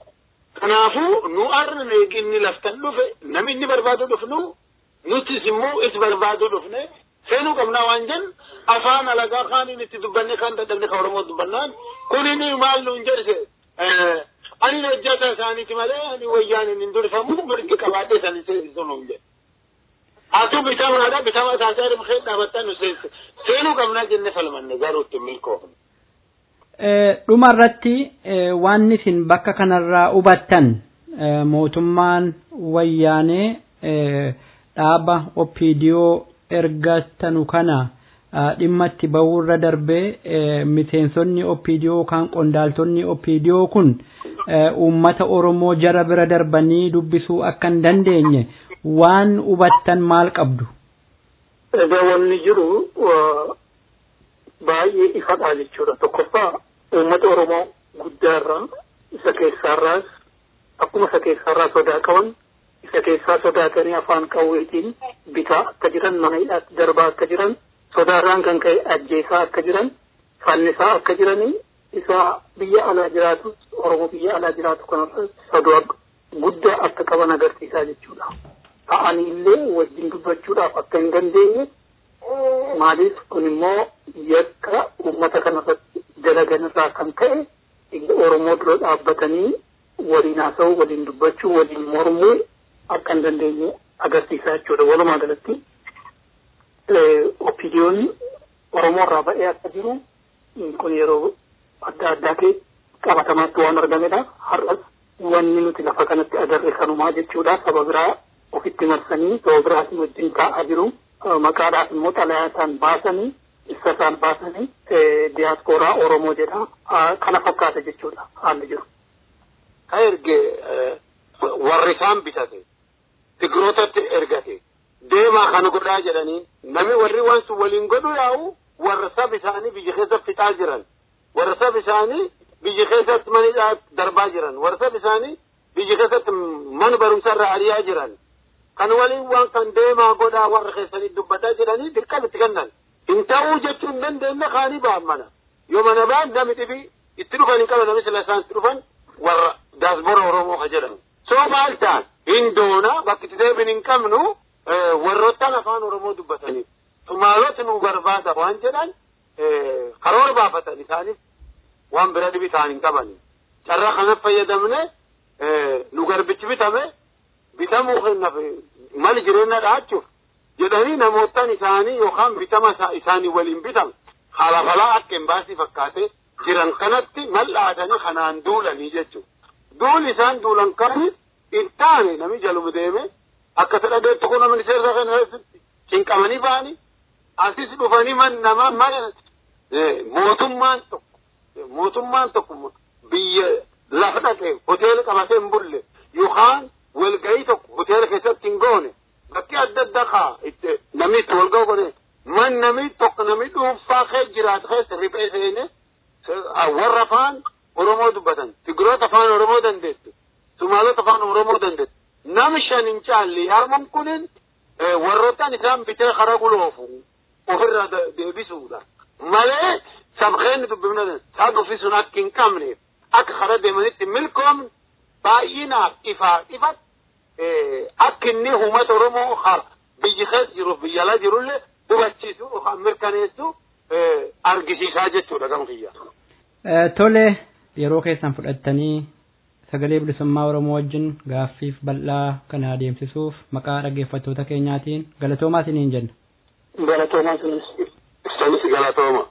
Kanaafuu nu arra inni laftan dhufe namni inni barbaadu dhufnu nutis immoo is barbaadu dhufne seenuu qabnaa waan jennu afaan alagaa kaaniin itti dubbanne kan dadhabne ka Oromoo dubbannaan kun inni maal nuun jedhise ani hojjata isaaniiti malee ani wayyaan hin durfamu mirgi qabaadhee sanin seesisu nuun jedhe. Atu bitamaadha bitama taasaa dhimkee dhaabbattan nu seesse seenuu qabnaa jenne falmanne garuu itti milkoofne. Dhuma irratti waan isin bakka kanarraa hubattan mootummaan wayyaanee dhaaba opiidiyoo ergatanu kana dhimma itti bahurra darbee miseensonni opiidiyoo yookaan qondaaltonni opiidiyoo kun uummata Oromoo jara bira darbanii dubbisuu akka hin dandeenye waan hubattan maal qabdu? Egaa wanni jiru baay'ee ifadha jechuudha. Tokkoffaa uummata Oromoo guddaarraa isa keessaarraas akkuma isa keessaarraa sodaa qaban isa keessaa sodaatanii afaan qawweetiin bitaa akka jiran mana hidhaatti darbaa akka jiran sodaarraan kan ka'e ajjeesaa akka jiran fannisaa akka jiranii isa biyya alaa jiraatu Oromoo biyya alaa jiraatu kanarra sodaa guddaa akka qaban agarsiisaa jechuudha. Ta'anii illee wajjin dubbachuudhaaf akka hin dandeenye maaliif kun immoo yakka uummata kanarratti dalagan irraa kan ka'e Oromoo dura dhaabbatanii waliin haasa'uu waliin dubbachuu waliin mormuu akka hin dandeenye agarsiisaa jechuudha. Walumaa galatti opiiniyoonni Oromoo irraa ba'ee akka jiru kun yeroo adda addaa kee qabatamaatti waan argamedha. Har'as wanni nuti lafa kanatti agarre kanumaa jechuudha. Saba biraa ofitti marsanii saba biraatiin wajjin taa'aa jiru. Maqaadhaaf immoo xalayaataan baasanii ibsa isaan baasanii diyaaspooraa Oromoo jedha. Kana fakkaata jechuudha haalli jiru. Ka erge warri isaan bitate tigrootatti ergate deemaa kana godhaa jedhanii namni warri waan sun waliin godhu yaa'u warra saba isaanii biyya keessa fixaa jiran warra saba isaanii biyya keessatti manidhaa darbaa jiran warra saba isaanii biyya keessatti mana barumsarra ari'aa jiran kan waliin waan kan deemaa godhaa warra keessanii dubbataa jedhanii dirqama itti kennan hin ta'uu jechuun hin dandeenye kaanii ba'an mana yoo mana ba'an namni dhibii itti dhufan hin qaban namni sila isaan itti dhufan warra daasbora oromoo ka jedhamu soo maal ta'an hin doona bakki itti deebin hin qabnu warroottan afaan oromoo dubbatanii sumaalota nu barbaada waan jedhan karoora baafatan isaanis waan bira dhibi ta'an hin qaban carraa kanatti fayyadamne nu garbichi bitame bitamuu kennaaf mali jireenya dhaachuuf jedhanii namootan isaanii yookaan bitama isaanii waliin bitame halafalaa akka embaasii fakkaatee jiran kanatti mal'aadanii kanaan duulanii jechuudha. Duul isaan duulan kani hin taane nami jaluma deeme akka ta dhageettu kun namni seera kana cinqamanii ba'anii asis dhufanii man nama mana mootummaan tokko mootummaan tokko biyya lafa dhaqee hoteela qabatee hin bulle yookaan walgahii tokko hoteela keessatti hin goone bakki adda addaa kaa itti namni itti wal ga'u godhe man namni tokko namni dhuunfaa kee jiraatu keessa riphee seene warra afaan Oromoo dubbatan Tigiroota afaan Oromoo dandeettu Sumaalota afaan Oromoo dandeettu nam shan hin caalli harman kunin warroottan isaan bitee karaa guloofu ofirraa deebisuudha malee sabqeenni dubbifna isaa dubbisuun akka hin qabneef akka karaa deemanitti milkoomni baay'inaaf ifaa ifat akka inni uummata Oromoo biyyi keessa jiruuf biyya alaa jirullee hubachiisu yookaan mirkaneessu argisiisaa jechuudha gama kiyya. Tole yeroo keessan fudhattanii sagalee bilisummaa Oromoo wajjin gaaffiif bal'aa kana adeemsisuuf maqaa dhaggeeffattoota keenyaatiin galatoomaa isiniin jenna. Galatoomaa isinis. Isinis galatooma.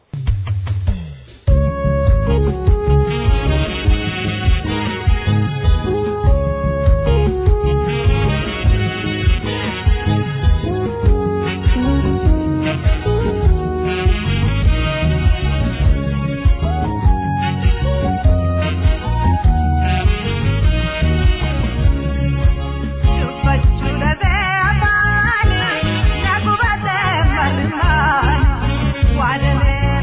Why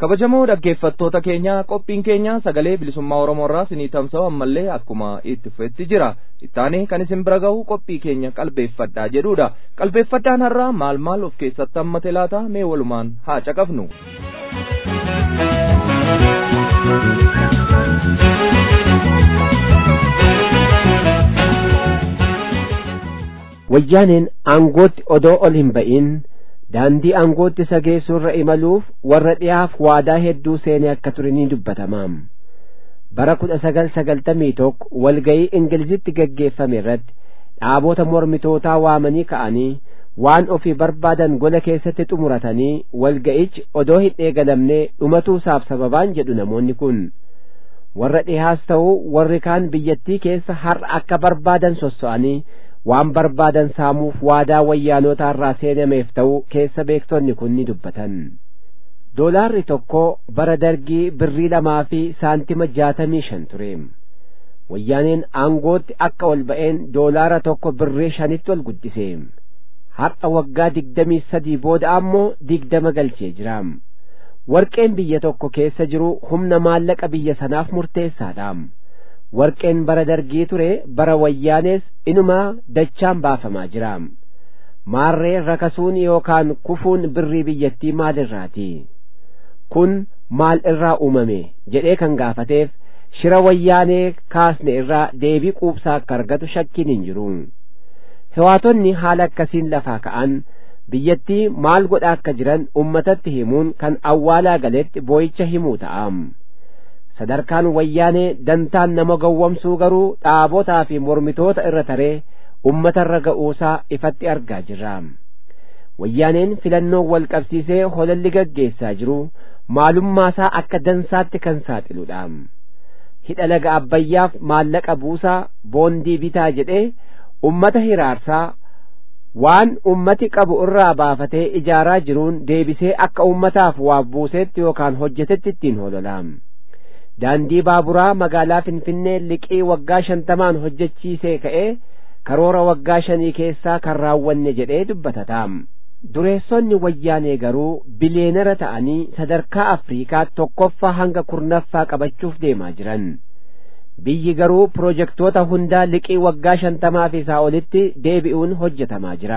kabajamoo dhaggeeffattoota keenya qophiin keenya sagalee bilisummaa oromoo irraa sinii tamsa'u ammallee akkuma itti fufetti jira ittaanee kan isin bira gahu qophii keenya qalbeeffadhaa jedhudha qalbeeffadhaan har'aa maal maal of keessatti hammate laata mee walumaan haa caqafnu. wayyaaneen aangootti odoo ol hin ba'in daandii aangootti isa geessurra imaluuf warra dhiyaaf waadaa hedduu seenee akka ture ni dubbatamaam bara kudha sagal sagaltamii tokko walgayii ingilizitti gaggeeffame irratti dhaabota mormitootaa waamanii ka'anii waan ofii barbaadan gola keessatti xumuratanii walga'ichi odoo hin eegalamne dhumatuusaaf sababaan jedhu namoonni kun warra dhihaas ta'uu warri kaan biyyattii keessa har'a akka barbaadan sosso'anii waan barbaadan saamuuf waadaa wayyaanotaa irraa seenameef ta'uu keessa beektonni kun ni dubbatan doolaarri tokko bara dargii birrii lamaa fi saantima jaatamii shan ture wayyaaneen aangootti akka ol ba'een doolaara tokko birrii shanitti ol guddise har'a waggaa digdamii sadii booda ammoo digdama galchee jira warqeen biyya tokko keessa jiru humna maallaqa biyya sanaaf murteessaadha warqeen bara dargii ture bara wayyaanees inumaa dachaan baafamaa jira maarree rakasuun yookaan kufuun birrii biyyattii maalirraati kun maal irraa uumame jedhee kan gaafateef shira wayyaanee kaasne irraa deebii quubsaa akka argatu shakkiin hin jiru hewaatonni haala akkasiin lafaa ka'an biyyattii maal godhaa akka jiran ummatatti himuun kan awwaalaa galetti boo'icha himuu ta'am sadarkaan wayyaanee dantaan nama gowwomsuu garuu dhaabotaa fi mormitoota irra taree ummatarra ga'uusaa ifatti argaa jirra wayyaaneen filannoo wal qabsiisee holalli gaggeessaa jiru maalummaasaa akka dansaatti kan saaxiludha hidha laga abbayyaaf maallaqa buusaa boondii bitaa jedhee ummata hiraarsaa waan ummati qabu irraa baafatee ijaaraa jiruun deebisee akka ummataaf waaf buuseetti yookaan hojjetetti ittiin hololaam daandii baaburaa magaalaa finfinnee liqii waggaa shantamaan hojjechiisee ka'ee karoora waggaa shanii keessaa kan raawwanne jedhee dubbatataam dureessonni wayyaanee garuu biliyeenara ta'anii sadarkaa afriikaa tokkoffaa hanga kurnaffaa qabachuuf deemaa jiran biyyi garuu pirojektoota hundaa liqii waggaa shantamaa fi isaa olitti deebi'uun hojjetamaa jira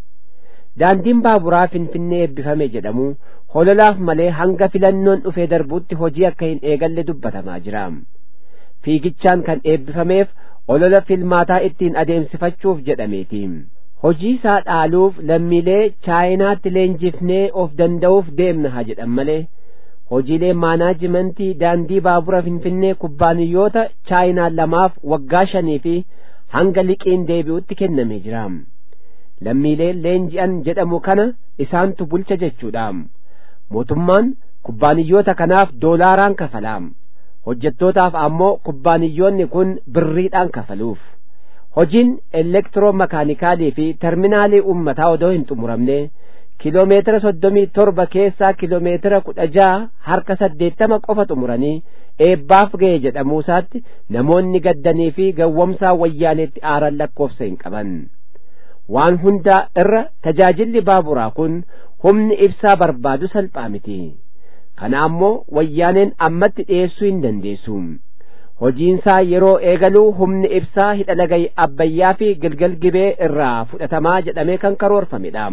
daandiin baaburaa finfinnee eebbifame jedhamu hololaaf malee hanga filannoon dhufee darbuutti hojii akka hin eegalle dubbatamaa jira fiigichaan kan eebbifameef olola filmaataa ittiin adeemsifachuuf jedhameeti hojii isaa dhaaluuf lammiilee chaayinaatti leenjifnee of danda'uuf deemna haa jedhan malee hojiilee maanaajimentii daandii baabura finfinnee kubbaaniyyoota chaayinaa lamaaf waggaa shanii fi hanga liqiin deebi'utti kennamee jira lammiilee leenji'an jedhamu kana isaantu bulcha jechuudha mootummaan kubbaaniyyoota kanaaf doolaaraan kafalaam hojjettootaaf ammoo kubbaaniyyoonni kun birriidhaan kafaluuf hojiin elektiroomakaanikaalii fi terminaalii ummataa odoo hin xumuramne kiloomeetira soddomii torba keessaa kiloomeetira kudha ja'a harka saddeettama qofa xumuranii eebbaaf ga'e jedhamuusaatti namoonni gaddanii fi gawwamsaa wayyaaneetti aaran lakkoofsa hin qaban waan hundaa irra tajaajilli baaburaa kun humni ibsaa barbaadu salphaa miti kana ammoo wayyaaneen ammatti dhiyeessuu hin dandeessu hojiinsaa yeroo eegaluu humni ibsaa hidha laga abbayyaa fi gilgal gibee irraa fudhatamaa jedhamee kan karoorfamedha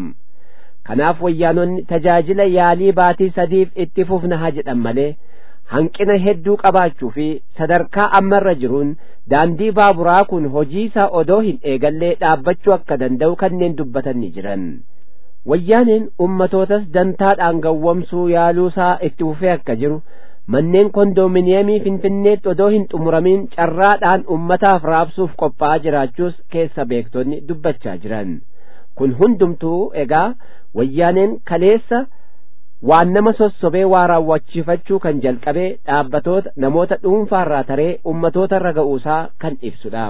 kanaaf wayyaanonni tajaajila yaalii baatii sadiif itti fufna haa jedhan malee hanqina hedduu qabaachuu fi sadarkaa ammarra jiruun daandii baaburaa kun hojii isaa odoo hin eegallee dhaabbachuu akka danda'u kanneen dubbatan ni jiran wayyaaneen ummatootas dantaadhaan gawwamsuu yaaluusaa itti fufee akka jiru manneen kondoominiyeemii finfinneetti odoo hin xumuramin carraadhaan ummataaf raabsuuf qophaa'aa jiraachuus keessa beektonni dubbachaa jiran kun hundumtuu egaa wayyaaneen kaleessa waan nama sossobee waa raawwachiifachuu kan jalqabee dhaabbatoota namoota dhuunfaarraa taree ummatoota irra ga'uusaa kan ibsudha.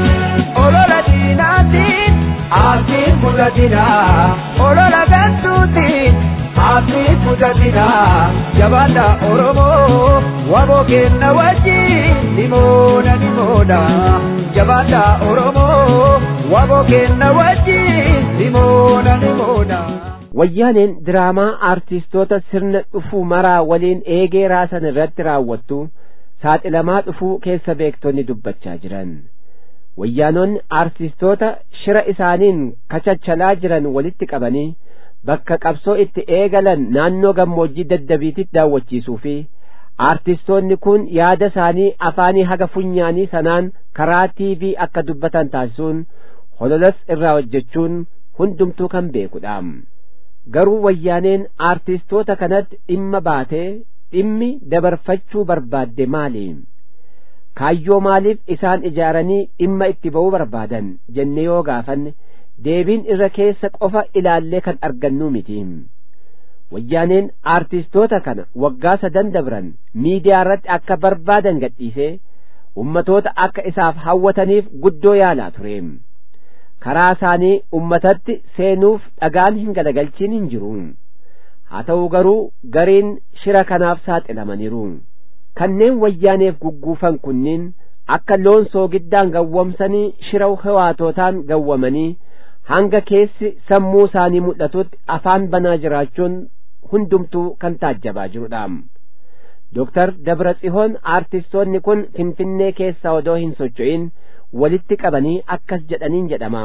Olola diinaatiin aatiin mudatina olola gantuutiin aatiin mudatina jabaadha Oromoo waboo kenna wajjin nimoona nimoona jabaadha Oromoo waboo kenna wajjin nimoona nimoona. wayyaaneen diraamaa aartistoota sirna dhufuu maraa waliin eegee raasan irratti raawwattu saaxilamaa dhufuu keessa beektonni dubbachaa jiran wayyaanonni aartistoota shira isaaniin kachachalaa jiran walitti qabanii bakka qabsoo itti eegalan naannoo gammoojjii daddabiititti daawwachiisuu fi aartistoonni kun yaada isaanii afaanii haga funyaanii sanaan karaa tiivii akka dubbatan taasisuun hololas irraa hojjechuun hundumtuu kan beekudha garuu wayyaaneen aartistoota kanatti dhimma baatee dhimmi dabarfachuu barbaadde maali kaayyoo maaliif isaan ijaaranii dhimma itti ba'uu barbaadan jenne yoo gaafanne deebiin irra keessa qofa ilaallee kan argannuu miti wayyaaneen aartistoota kana waggaa sadan dabran miidiyaa irratti akka barbaadan gadhiisee ummatoota akka isaaf hawwataniif guddoo yaalaa ture karaa isaanii ummatatti seenuuf dhagaan hin galagalchiin hin jiru haa ta'u garuu gariin shira kanaaf saaxilamaniiru kanneen wayyaaneef gugguufan kunniin akka loon soogiddaan gawwamsanii shira hewaatootaan gawwamanii hanga keessi sammuu isaanii mul'atutti afaan banaa jiraachuun hundumtuu kan taajjabaa jirudha Dooktar Dabra Tsihoon aartistoonni kun Finfinnee keessaa odoo hin socho'in walitti qabanii akkas jedhaniin jedhama.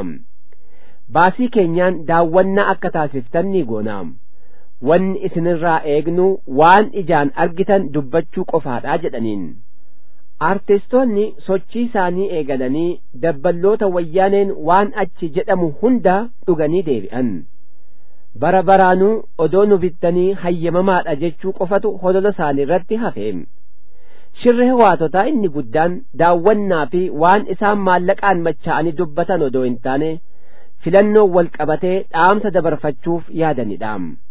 Baasii keenyaan daawwannaa akka taasiftan ni goona. Wanni isinirraa eegnu waan ijaan argitan dubbachuu qofaadha jedhaniin. Aartistoonni sochii isaanii eegalanii dabballoota wayyaaneen waan achi jedhamu hunda dhuganii deebi'an. bara baraanuu odoo nu bittanii hayyamamaadha jechuu qofatu holola isaanii irratti hafe shirri hawaatotaa inni guddaan daawwannaa fi waan isaan maallaqaan macha'anii dubbatan odoo hin taane filannoo wal qabatee dhaamsa dabarfachuuf yaadanidha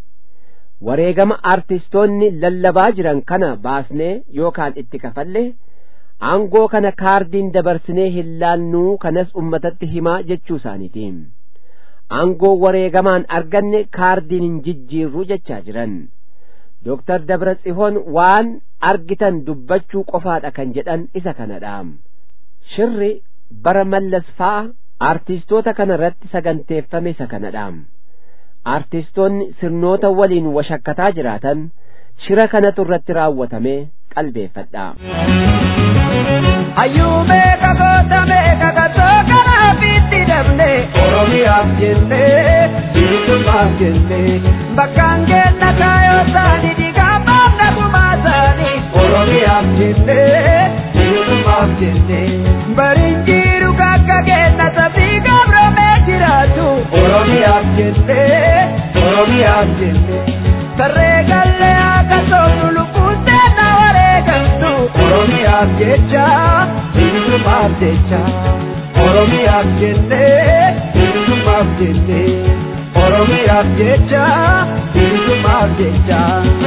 wareegama aartistoonni lallabaa jiran kana baasnee yookaan itti kafalle aangoo kana kaardiin dabarsinee hin laannuu kanas ummatatti himaa jechuu isaaniiti aangoo wareegamaan arganne kaardiin hin jijjiirru jechaa jiran Dooktar Dabra Tsihoon waan argitan dubbachuu qofaadha kan jedhan isa kanadha. Shirri bara mallas fa'a aartistoota kana irratti saganteeffame isa kanadha. Aartistoonni sirnoota waliin washakkataa jiraatan shira kanatu irratti raawwatame qalbeeffadha. Hayyuu meeqa goota meeqa gatoo kanaaf itti dabne Oromiyaaf jennee bilisummaaf jennee bakkaan kenna kaayoo isaanii dhiigaa baafna gumaa isaanii Oromiyaaf jennee bilisummaaf jennee bariin jiru kakka kenna sabii gabromee jiraatu Oromiyaaf jennee Oromiyaaf jennee sarree gallee akka soofnu lubbuun seenaa wareegamtu Oromiyaaf jecha bilisummaaf jecha Oromiyaaf jennee bilisummaaf jennee Oromiyaaf jecha bilisummaaf jecha.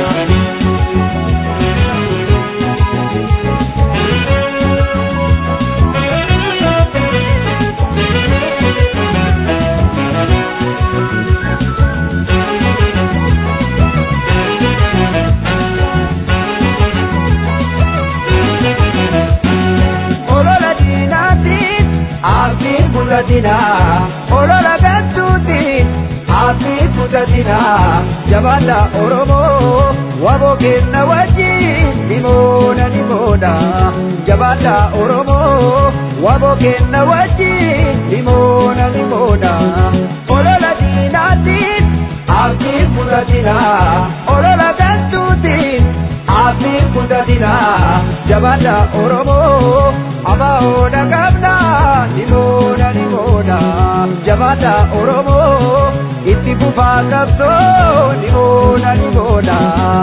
olola diinaatiin abdiin fudhatinaa olola galtuutiin abdiin fudhatinaa jabaadha oromoo waboo kenna wajjin nimoona nimoona jabaadha oromoo waboo kenna wajjin nimoona nimoona olola diinaatiin abdiin fudhatinaa olola galtuutiin abdiin fudhatinaa jabaadha oromoo abahoodha qabna nimoona nimoona jabaadha oromoo itti fufaa qabsoo nimoona nimoona.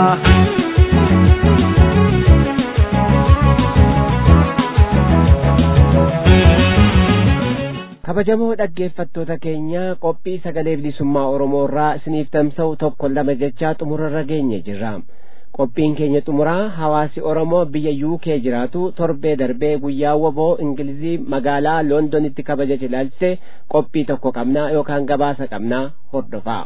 kabajamoo dhaggeeffattoota keenya qophii sagalee bilisummaa oromoo irraa isiniif tamsa'u tokko lama jechaa xumurarra geenye jirra qophiin keenya xumuraa hawaasi oromoo biyya yuukee jiraatu torbee darbee guyyaa woboo ingilizii magaalaa loondonitti kabajache ilaalchise qophii tokko qabnaa yookaan gabaasa qabnaa hordofaa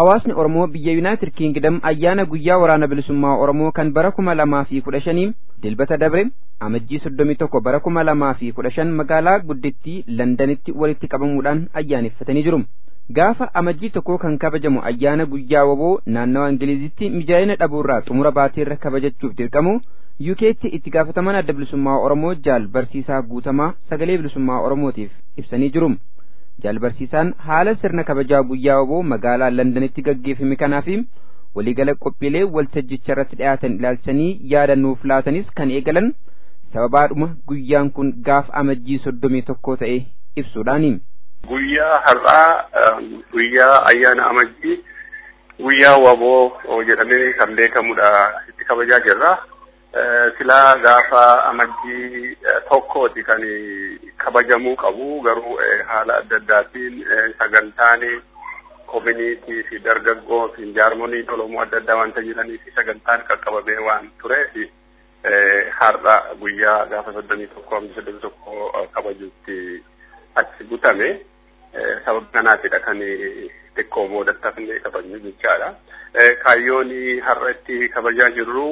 hawaasni Oromoo biyya Yuunaayitid Kiingidam ayyaana guyyaa waraana bilisummaa Oromoo kan bara kuma lamaa fi kudha shanii dilbata dabre amajjii soddomii tokko bara kuma lamaa fi kudha shan magaalaa guddittii Londanitti walitti qabamuudhaan ayyaaneffatanii jiru. Gaafa amajjii tokko kan kabajamu ayyaana guyyaa waboo naannawa Ingilizitti mijaa'ina dhabuurraa xumura baateerra kabajachuuf dirqamu UK'tti itti gaafataman adda bilisummaa Oromoo jaal barsiisaa guutamaa sagalee bilisummaa Oromootiif ibsanii jiru. Jaal barsiisaan haala sirna kabajaa guyyaa waboo magaalaa Londanitti gaggeeffame kanaafi waliigala qophiilee waltajjicha irratti dhiyaatan ilaalchanii yaada nuuf laatanis kan eegalan sababaadhuma guyyaan kun gaaf amajjii soddomii tokko ta'e ibsuudhaani. Guyyaa har'aa guyyaa ayyaana amajjii guyyaa waboo jedhamee kan beekamudha itti kabajaa jirra. silaa gaafa amajjii tokkooti kan kabajamuu qabu garuu haala adda addaatiin sagantaan koominiitii fi dargaggoo fi jaarmoniin oromoo adda addaa wanta jiranii fi sagantaan qaqqabamee waan tureef har'a guyyaa gaafa soddomii tokko hamsa soddomii tokko kabajuutti achi butame sababa kanaatidha kan xiqqoo boodatti hafnee kabajnu jechaadha. Kaayyoon har'a itti kabajaa jirru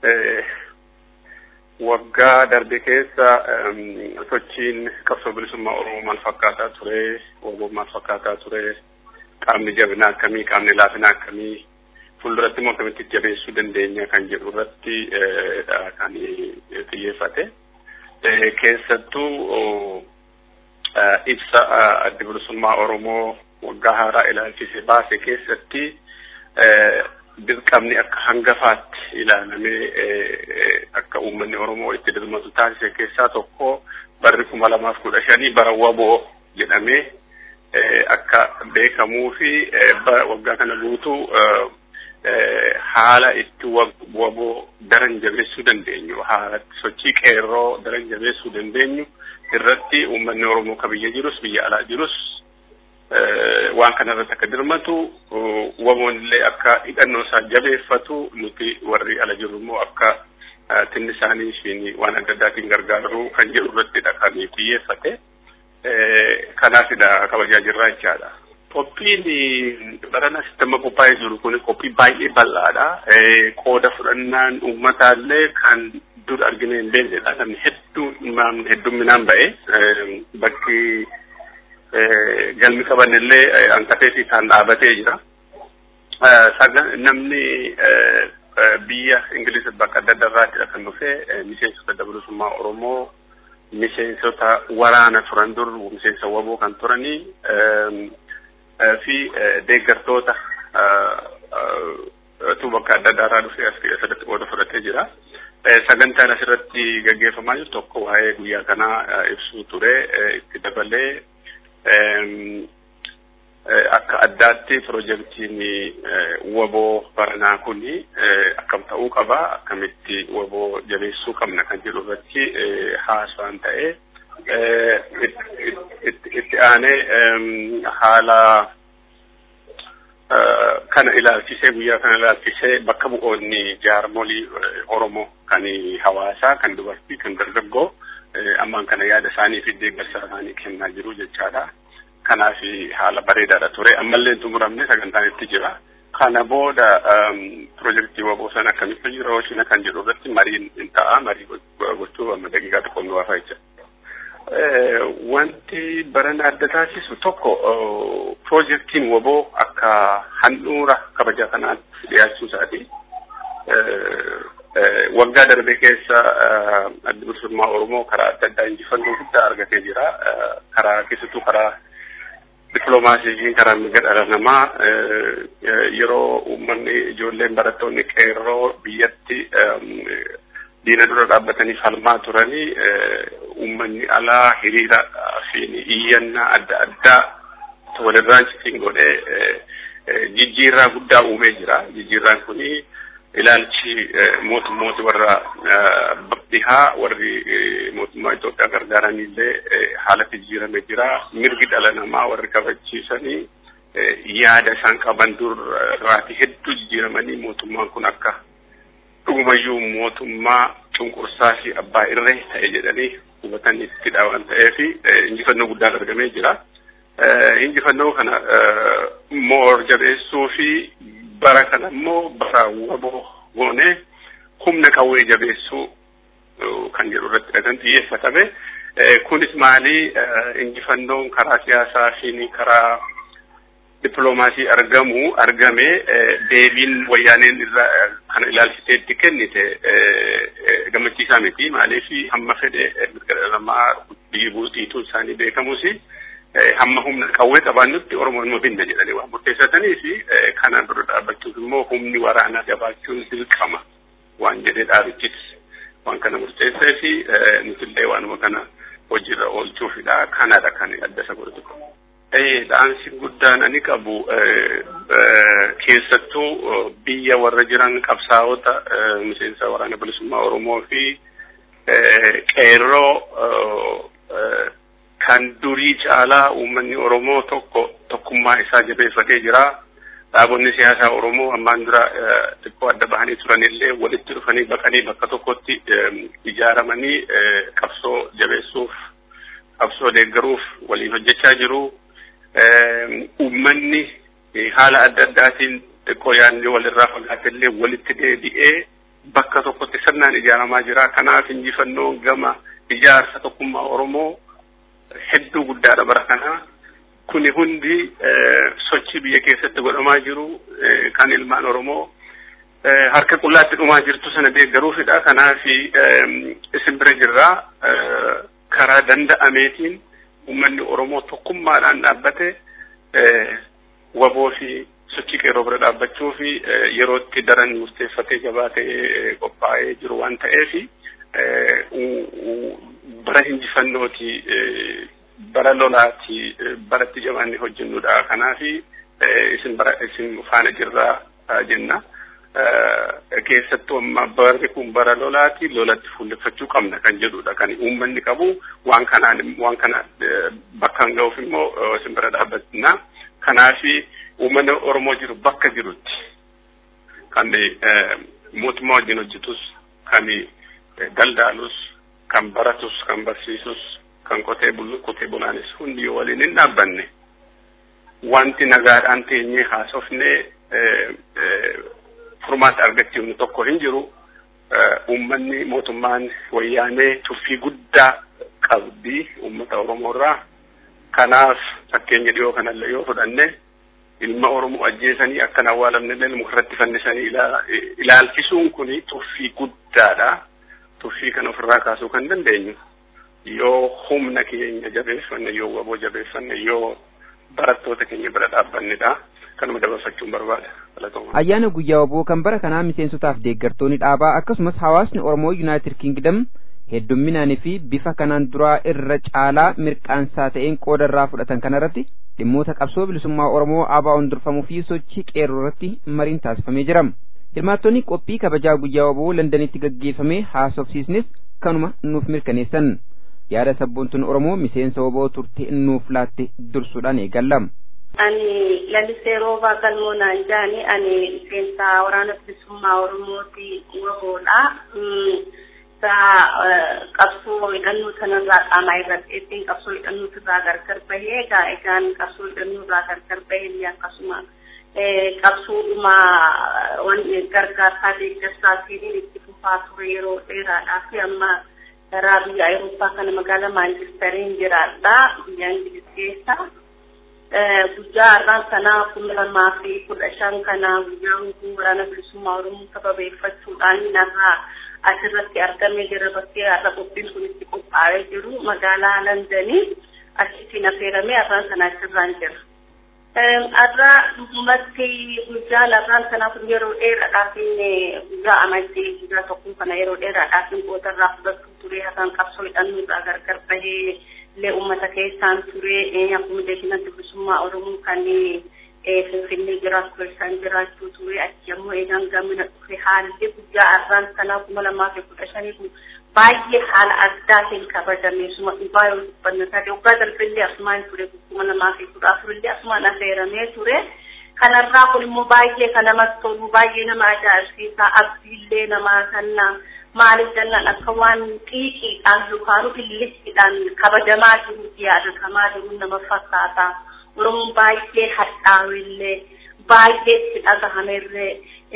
waggaa darbe keessa sochiin qabsoo bilisummaa oromoo maal fakkaataa ture waboo maal fakkaataa ture qaamni jabinaa akkamii qaamni laafinaa akkamii fuulduratti immoo akkamitti jabeessuu dandeenya kan jedhu irratti kan xiyyeeffate keessattuu ibsa adda bilisummaa oromoo waggaa haaraa ilaalchise baase keessatti dirqamni akka hangafaatti ilaalamee akka uummanni Oromoo itti dirmatu taasise keessaa tokko barri kuma lamaaf kudha shanii bara waboo jedhamee akka beekamuu fi waggaa kana guutuu haala itti waboo daran jabeessuu dandeenyu haala sochii qeerroo daran jabeessuu dandeenyu irratti uummanni Oromoo ka biyya jirus biyya alaa jirus waan kana irratti akka dirmatu waboon illee akka hidhannoo isaa jabeeffatu nuti warri ala jirru immoo akka tinni isaanii ishiin waan adda addaatiin gargaaru kan jedhu irrattidha kan xiyyeeffate kanaafidha kabajaa jirraa jechaadha. Qophiin barana sistema qophaa'ee jiru kun qophii baay'ee bal'aadha. Qooda fudhannaan uummataallee kan dur argine hin beeknedha. Namni hedduu heddumminaan ba'e bakki galmi qabanillee hanqateetii isaan dhaabatee jira. Namni biyya Ingiliz bakka adda addaarraatidha kan dhufe miseensota adda bilisummaa Oromoo miseensota waraana turan dur miseensa waboo kan turanii fi deeggartoota tu bakka adda addaarraa dhufe as keessatti qooda fudhatee jira. Sagantaan asirratti gaggeeffamaa jiru tokko waa'ee guyyaa kanaa ibsuu ture itti dabalee akka addaatti pirojektiin waboo baranaa kun akkam ta'uu qaba akkamitti waboo jabeessuu qabna kan jedhu irratti haasawaan ta'e itti aanee haala kana ilaalchisee guyyaa kana ilaalchisee bakka bu'oonni jaarmolii Oromoo kan hawaasaa kan dubartii kan dargaggoo ammaan kana yaada isaanii fi deeggarsa isaanii kennaa jiru jechaadha. kanaaf haala bareedaadha ture ammallee xumuramne sagantaan itti jira kana booda pirojektii waboo sana akkamitti jira hoshina kan jedhu irratti mariin hin ta'a marii gochuu amma daqiiqaa tokko nu waafa jecha wanti barana adda taasisu tokko pirojektiin waboo akka handhuura kabaja kanaatti dhiyaachuu isaati waggaa darbe keessa adda bilisummaa oromoo karaa adda addaa injifannoo guddaa argatee jira karaa keessattuu karaa dippiloomaasiitiin karaa mirga dhala namaa yeroo uummanni ijoolleen barattoonni qeerroo biyyatti diina dura dhaabbatanii falmaa turanii uummanni alaa hiriira fi iyyannaa adda addaa walirraan citiin godhee jijjiirraa guddaa uumee jira. Jijjiirraan kuni ilaalchi mootummooti warra dhihaa warri mootummaa Itoophiyaa gargaaranillee haalatti jijjiirame jira. Mirgi dhala namaa warri kabachiisanii yaada isaan qaban durraati hedduu jijjiiramanii mootummaan kun akka dhugumayyuu mootummaa cunqursaa fi abbaa irree ta'e jedhanii hubatanittidha waan ta'eef injifannoo guddaan argamee jira. injifannoo kana moor jabeessuu fi bara kana immoo bara waboo goone humna qawwee jabeessuu kan jedhu irratti kan xiyyeeffatame. Kunis maali injifannoon karaa siyaasaa fi karaa dippiloomaasii argamu argame deebiin wayyaaneen irraa kana ilaalchiteetti kennite gammachiisaa miti maaliif hamma fedhe mirga dhala namaa biyyi bulchiituun isaanii beekamus hamma humna qawwee qabaannutti oromoo ilma binna jedhanii waan murteessatanii fi kanaan dura dhaabbachuuf immoo humni waraanaa jabaachuun dirqama waan jedhee dhaabichis waan kana murteessee fi nutillee waanuma kana hojiirra oolchuufidha kanadha kan adda isa godhatu qabu. dhaamsi guddaan ani qabu keessattuu biyya warra jiran qabsaa'ota miseensa waraana bilisummaa Oromoo fi qeerroo kan durii caalaa uummanni Oromoo tokko tokkummaa isaa jabeeffatee jira. Dhaabonni siyaasaa Oromoo ammaan dura xiqqoo adda bahanii turanillee walitti dhufanii baqanii bakka tokkotti ijaaramanii qabsoo jabeessuuf qabsoo deeggaruuf waliin hojjechaa jiru. uummanni haala adda addaatiin xiqqoo yaadni walirraa fagaatellee walitti deebi'ee bakka tokkotti sirnaan ijaaramaa jira. Kanaaf injifannoon gama ijaarsa tokkummaa Oromoo hedduu guddaadha bara kana. Kuni hundi sochii biyya keessatti godhamaa jiru kan ilmaan Oromoo harka qullaatti dhumaa jirtu sana deeggaruufidha. Kanaaf isin bira jirraa karaa danda'ameetiin uummanni Oromoo tokkummaadhaan dhaabbate waboo fi sochii qeerroo bira dhaabbachuu fi yerootti daran murteeffatee jabaatee qophaa'ee jiru waan ta'eef bara injifannooti bara lolaati baratti jabaanne hojjennudha. Kanaaf isin bara isin faana jirraa jenna. keessattuu amma barri kun bara lolaati lolatti fuulleffachuu qabna kan jedhudha kan uummanni qabu waan kanaan waan kana bakkaan ga'uuf immoo isin bira dhaabbatina kanaaf uummanni oromoo jiru bakka jirutti kan mootummaa wajjin hojjetus kan daldaalus kan baratus kan barsiisus kan qotee bulu qotee bulaanis hundi yoo waliin hin dhaabbanne wanti nagaadhaan teenyee haasofnee furmaata argachuun tokko hin jiru uummanni mootummaan wayyaanee tuffii guddaa qabdi uummata oromoo irraa kanaaf fakkeenya dhiyoo kanallee yoo fudhanne ilma oromoo ajjeesanii akkan awwaalamnellee mukarratti fannisanii ilaalchisuun kuni tuffii guddaadha tuffii kana ofirraa kaasuu kan dandeenyu yoo humna keenya jabeeffanne yoo waboo jabeeffanne yoo barattoota keenya bira dhaabbannedha. kanuma dabarfachuun barbaada. Ayyaana guyyaa waboo kan bara kanaa miseensotaaf deeggartoonni dhaabaa akkasumas hawaasni Oromoo Yuunaayitid Kingdom heddumminaanii fi bifa kanaan duraa irra caalaa mirqaansaa ta'een qooda irraa fudhatan kanarratti dhimmoota qabsoo bilisummaa Oromoo ABO'n durfamuu fi sochii qeerroo irratti mariin taasifamee jira. Hirmaattonni qophii kabajaa guyyaa waboo Londanitti gaggeeffame haasofsiisnis kanuma nuuf mirkaneessan. Yaada sabboontuun Oromoo miseensa waboo turte nuuf laatte dursuudhaan eegalla. ani lalisee roobaa galmoo naan jaani ani miseensa waraana bilisummaa oromooti waboodha sa qabsoo hidhannoo sanarraa qaamaa irratti ittiin qabsoo hidhannoo irraa gargar bahee egaa egaan qabsoo hidhannoo irraa gargar bahee akkasuma qabsoodhuma wan gargaarsaa deeggarsaatiin itti fufaa ture yeroo dheeraadhaa fi amma karaa biyya Awurooppaa kana magaalaa Maanchistariin jiraadha biyya Ingiliz keessa. guyyaa har'aan kanaa kuma lamaa fi kudha shan kana guyyaa hunduu waraana bilisummaa oromoo sababeeffachuudhaan narraa asirratti argamee jira bakkee har'a qophiin kun itti qophaa'ee jiru magaalaa Londanii achittiin affeeramee har'aan kana asirraan jira. Har'a dhugumatti guyyaan har'aan kanaa kun yeroo dheeraadhaaf guyyaa amantii guyyaa tokko kana yeroo dheeraadhaaf qoodarraa fudhachuu ture har'aan qabsoo hidhannoo irraa gargar bahee illee uummata keessaan ture akkuma beekinatti bilisummaa oromoo kan finfinnee jiraatu keessaan jiraachuu ture achi ammoo eegaan gamina dhufe haalli guyyaa har'aan kanaa kuma lamaa fi kudha shanii kun baay'ee haala addaatiin kabajame suma dhugaa yoo dubbanna taate waggaa darbellee asumaan ture kuma lamaa fi kudha afurillee asumaan affeeramee ture. kanarraa kun immoo baay'ee kan namatti tolu baay'ee nama ajaa'ibsiisa abdiillee namaa kenna maaliif jennaan akka waan xiiqiidhaan yookaan billichiidhaan kabajamaa jiruuti yaadatamaa jiru nama fakkaata. Oromoon baay'ee hadhaawillee baay'ee itti dhagahamerree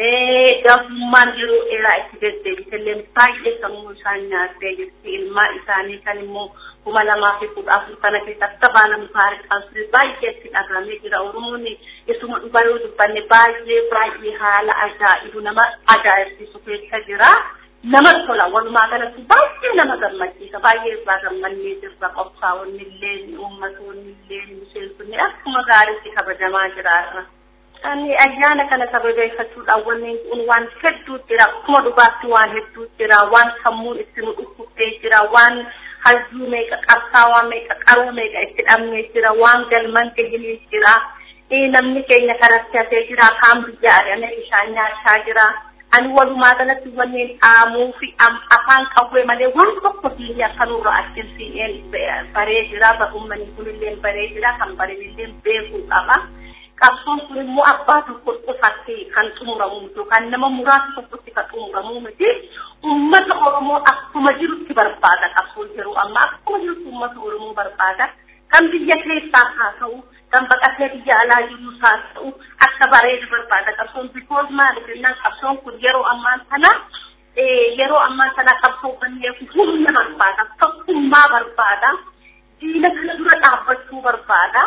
gabummaan yeroo dheeraa itti deddeebitellee baay'ee sammuu isaan nyaattee jirti ilmaan isaanii kan immoo kuma lamaa fi kudha afur kana keessa akka baala mukaa harkaan ture baay'ee itti dhagahamee jira oromoon isuma dhugaa yoo dubbanne baay'ee baay'ee haala ajaa'ibu nama ajaa'ibsiisu keessa jira nama tola walumaa galatti baay'ee nama gammachiisa baay'ee irraa gammannee jirra qophaa'onni illee uummatoonni illee miseensonni akkuma gaariitti kabajamaa jiraarra. Ani ayyaana kana sababeeffachuudhaan wanni kun waan hedduu jira akkuma dhugaatti waan hedduu jira waan sammuun itti nu dhukkuftee jira waan hayyuu meeqa qabsaawaa meeqa qaruu meeqa itti dhabnee jira waan galman gahinii jira namni keenya karatti hafee jira kaan biyya ari'amee bishaan nyaachaa jira ani walumaa galatti wanneen dhaamuu fi afaan qawwee malee waan tokko diinni akka nurra achiin baree jira uummanni kunillee baree jira kan bareedillee beekuu qaba. qabsoon kun immoo abbaa tokko qofatti kan xumuramu yookaan nama muraasa tokkotti kan xumuramu miti uummata oromoo akkuma jirutti barbaada qabsoon yeroo ammaa akkuma jirutti uummata oromoo barbaada kan biyya keessaa haa ta'u kan baqatee biyya alaa jirus haa ta'u akka bareedu barbaada qabsoon bikoos maaliif jennaan qabsoon kun yeroo ammaa kana yeroo ammaa kana qabsoo kanneen humna barbaada tokkummaa barbaada diina kana dura dhaabbachuu barbaada.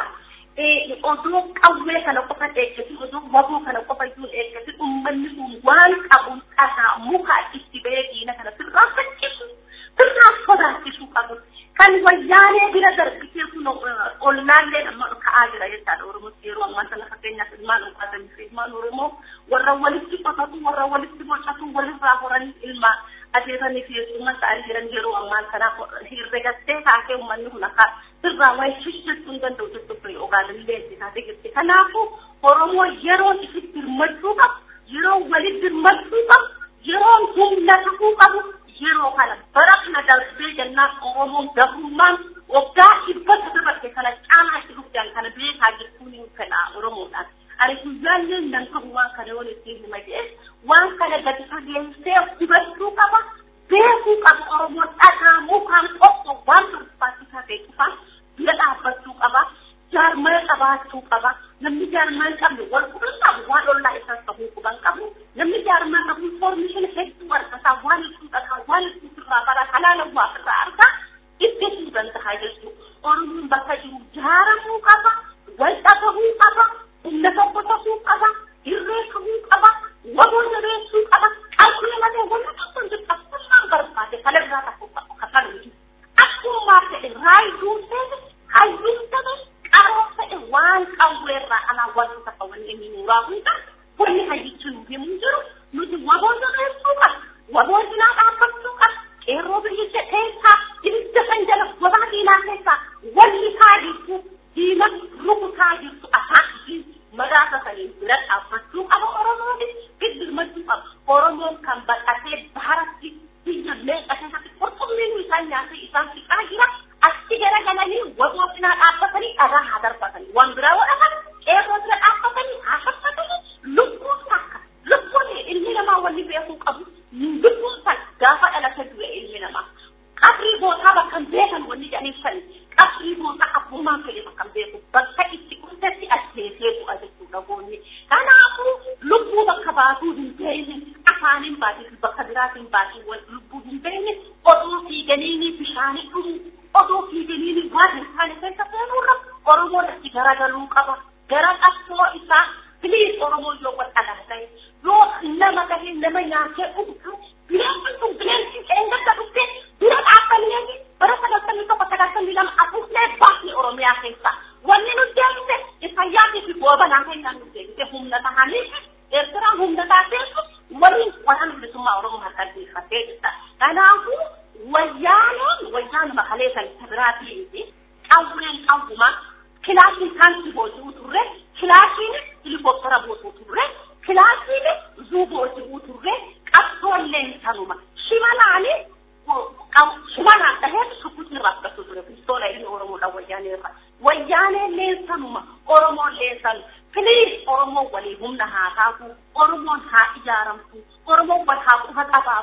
odoo qawwee kana qofa eeggatu odoo waboo kana qofa iyyuu eeggatu uummanni kun waan qabuun dhagaa mukaa itti bahee diina kana sirraa faccisu sirraa sodaachisuu qabu kan wayyaanee bira darbitee kun ollaallee amma ka'aa jira jechaadha oromotti yeroo ammaa sana fakkeenyaaf ilmaan dhuunfaatanii fi ilmaan oromoo warra walitti qotatu warra walitti bocatu walirraa horanii ilmaan adeemanii fi heessummaa ta'anii jiran yeroo ammaa kana herregattee taatee uummanni kun akka sirraa wayii hojjechuu hin danda'u jechuudha ogaalillee itti taatee jirti. Kanaafuu Oromoo yeroo ifitti hirmachuu qabu, yeroo walitti hirmachuu qabu, yeroo humna ta'uu qabu, yeroo kana bara kana darbee jennaan Oromoon gabrummaan waggaa dhibba dabarse kana caalaa itti dhufdaan kana beekaa jechuun hin fedha Oromoodhaan. Ani guyyaallee nan qabu waan kana yoo ittiin hima jedhee waan kana gadi fageessee hubachuu qaba. Beekuu qaba Oromoon dhagaa mukaan qoqqoo waan barbaachisaa ta'e qofaan bira dhaabbachuu qaba. Jaarmaya qabaachuu qaba. Namni jaarmaa hin qabne wal quban qabu waan ollaa isaas ta'uu quban qabu. Namni jaarmaa qabu foormishin hedduu argataa waan hedduu dhagaa waan hedduu sirraa bara halaala waa irraa argaa ittisuu danda'a jechuudha. Oromoon bakka jiru jaaramuu qaba. Wal dhabamuu qaba. Humna tokko ta'uu qaba. Irree ta'uu qaba. Waboo jabeessuu qaba. Qalbii malee wanti tokko hin jirtu akkasumaan barbaade kalirraa tokko kafan jiru. Akkuma ta'e raayiduu ta'e hayyuu ta'e qaroo ta'e waan qawweerraa alaa wanti tokko wanni inni nuuraa hunda wanni hayyichi nu himuu jiru nuti waboo jabeessuu qaba. Waboo cinaa dhaabbachuu qaba. Qeerroo biyyicha keessaa ibidda kan jala gobaa diinaa keessaa walli kaa jirtu diina rukutaa jirtu afaan madaasa saniin bira dhaabbachuu qaba Oromoon birmachuu qaba. Oromoon kan baqatee baharatti biyya meeqa keessatti qurxummiin isaan nyaatee isaan fixaa jira. Achi garagalanii waboo cinaa dhaabbatanii dhagaa haa darbatanii waan biraa godhatan qeerroo bira dhaabbatanii haa faffatanii lubbuun takka lubbuun ilmi namaa wanni beekuu qabu lubbuun takka gaafa dhalate du'e ilmi namaa. Qabrii bootaa bakka hin beekan wanni jedhanii sani qabrii bootaa abbummaan fedhe bakka hin beeku bakka itti qurtetti ajjeesee bu'a jechuudha goonni. Kanaafuu lubbuu bakka baatuu hin beekne afaaniin baatii fi bakka biraatiin baatii lubbuu hin beekne oduu fiiganiini bishaanii dhumu oduu fiiganiini waan hin taane keessa seenuurra Oromoon itti garagaluu qaba. Gara qabsoo isaa biliis Oromoon yoo wal dhalaa ta'e yoo nama tahee nama nyaatee dhugu bineensi kun bineensi eenyatti dhuftee dura dhaabbannee bara sagaltamii tokko sagaltamii lama afuufnee baasni Oromiyaa keessa. Wanni nu deemte Isaayyaasii fi goobanaa keenyaan nu deemte humna tahanii Eertiraan humna taateessu waliin waraana bilisummaa Oromoo harka dhiifattee jirta. Kanaafuu wayyaaneen wayyaanuma kalee kan isa biraatii miti qawween qawwuma kilaasiin kaansii booji'uu turre kilaasiin helikooftara booji'uu turre kilaasiin zuu booji'uu turre qabsoolleen sanuma shimalaani shimalaan dhahee sukkutiin rakkatu ture pistoola inni oromoodha wayyaanee irra wayyaaneen leensanuma oromoon leensan filiis oromoon walii humna haa taatu oromoon haa ijaaramtu oromoon wal haa quba qabaatu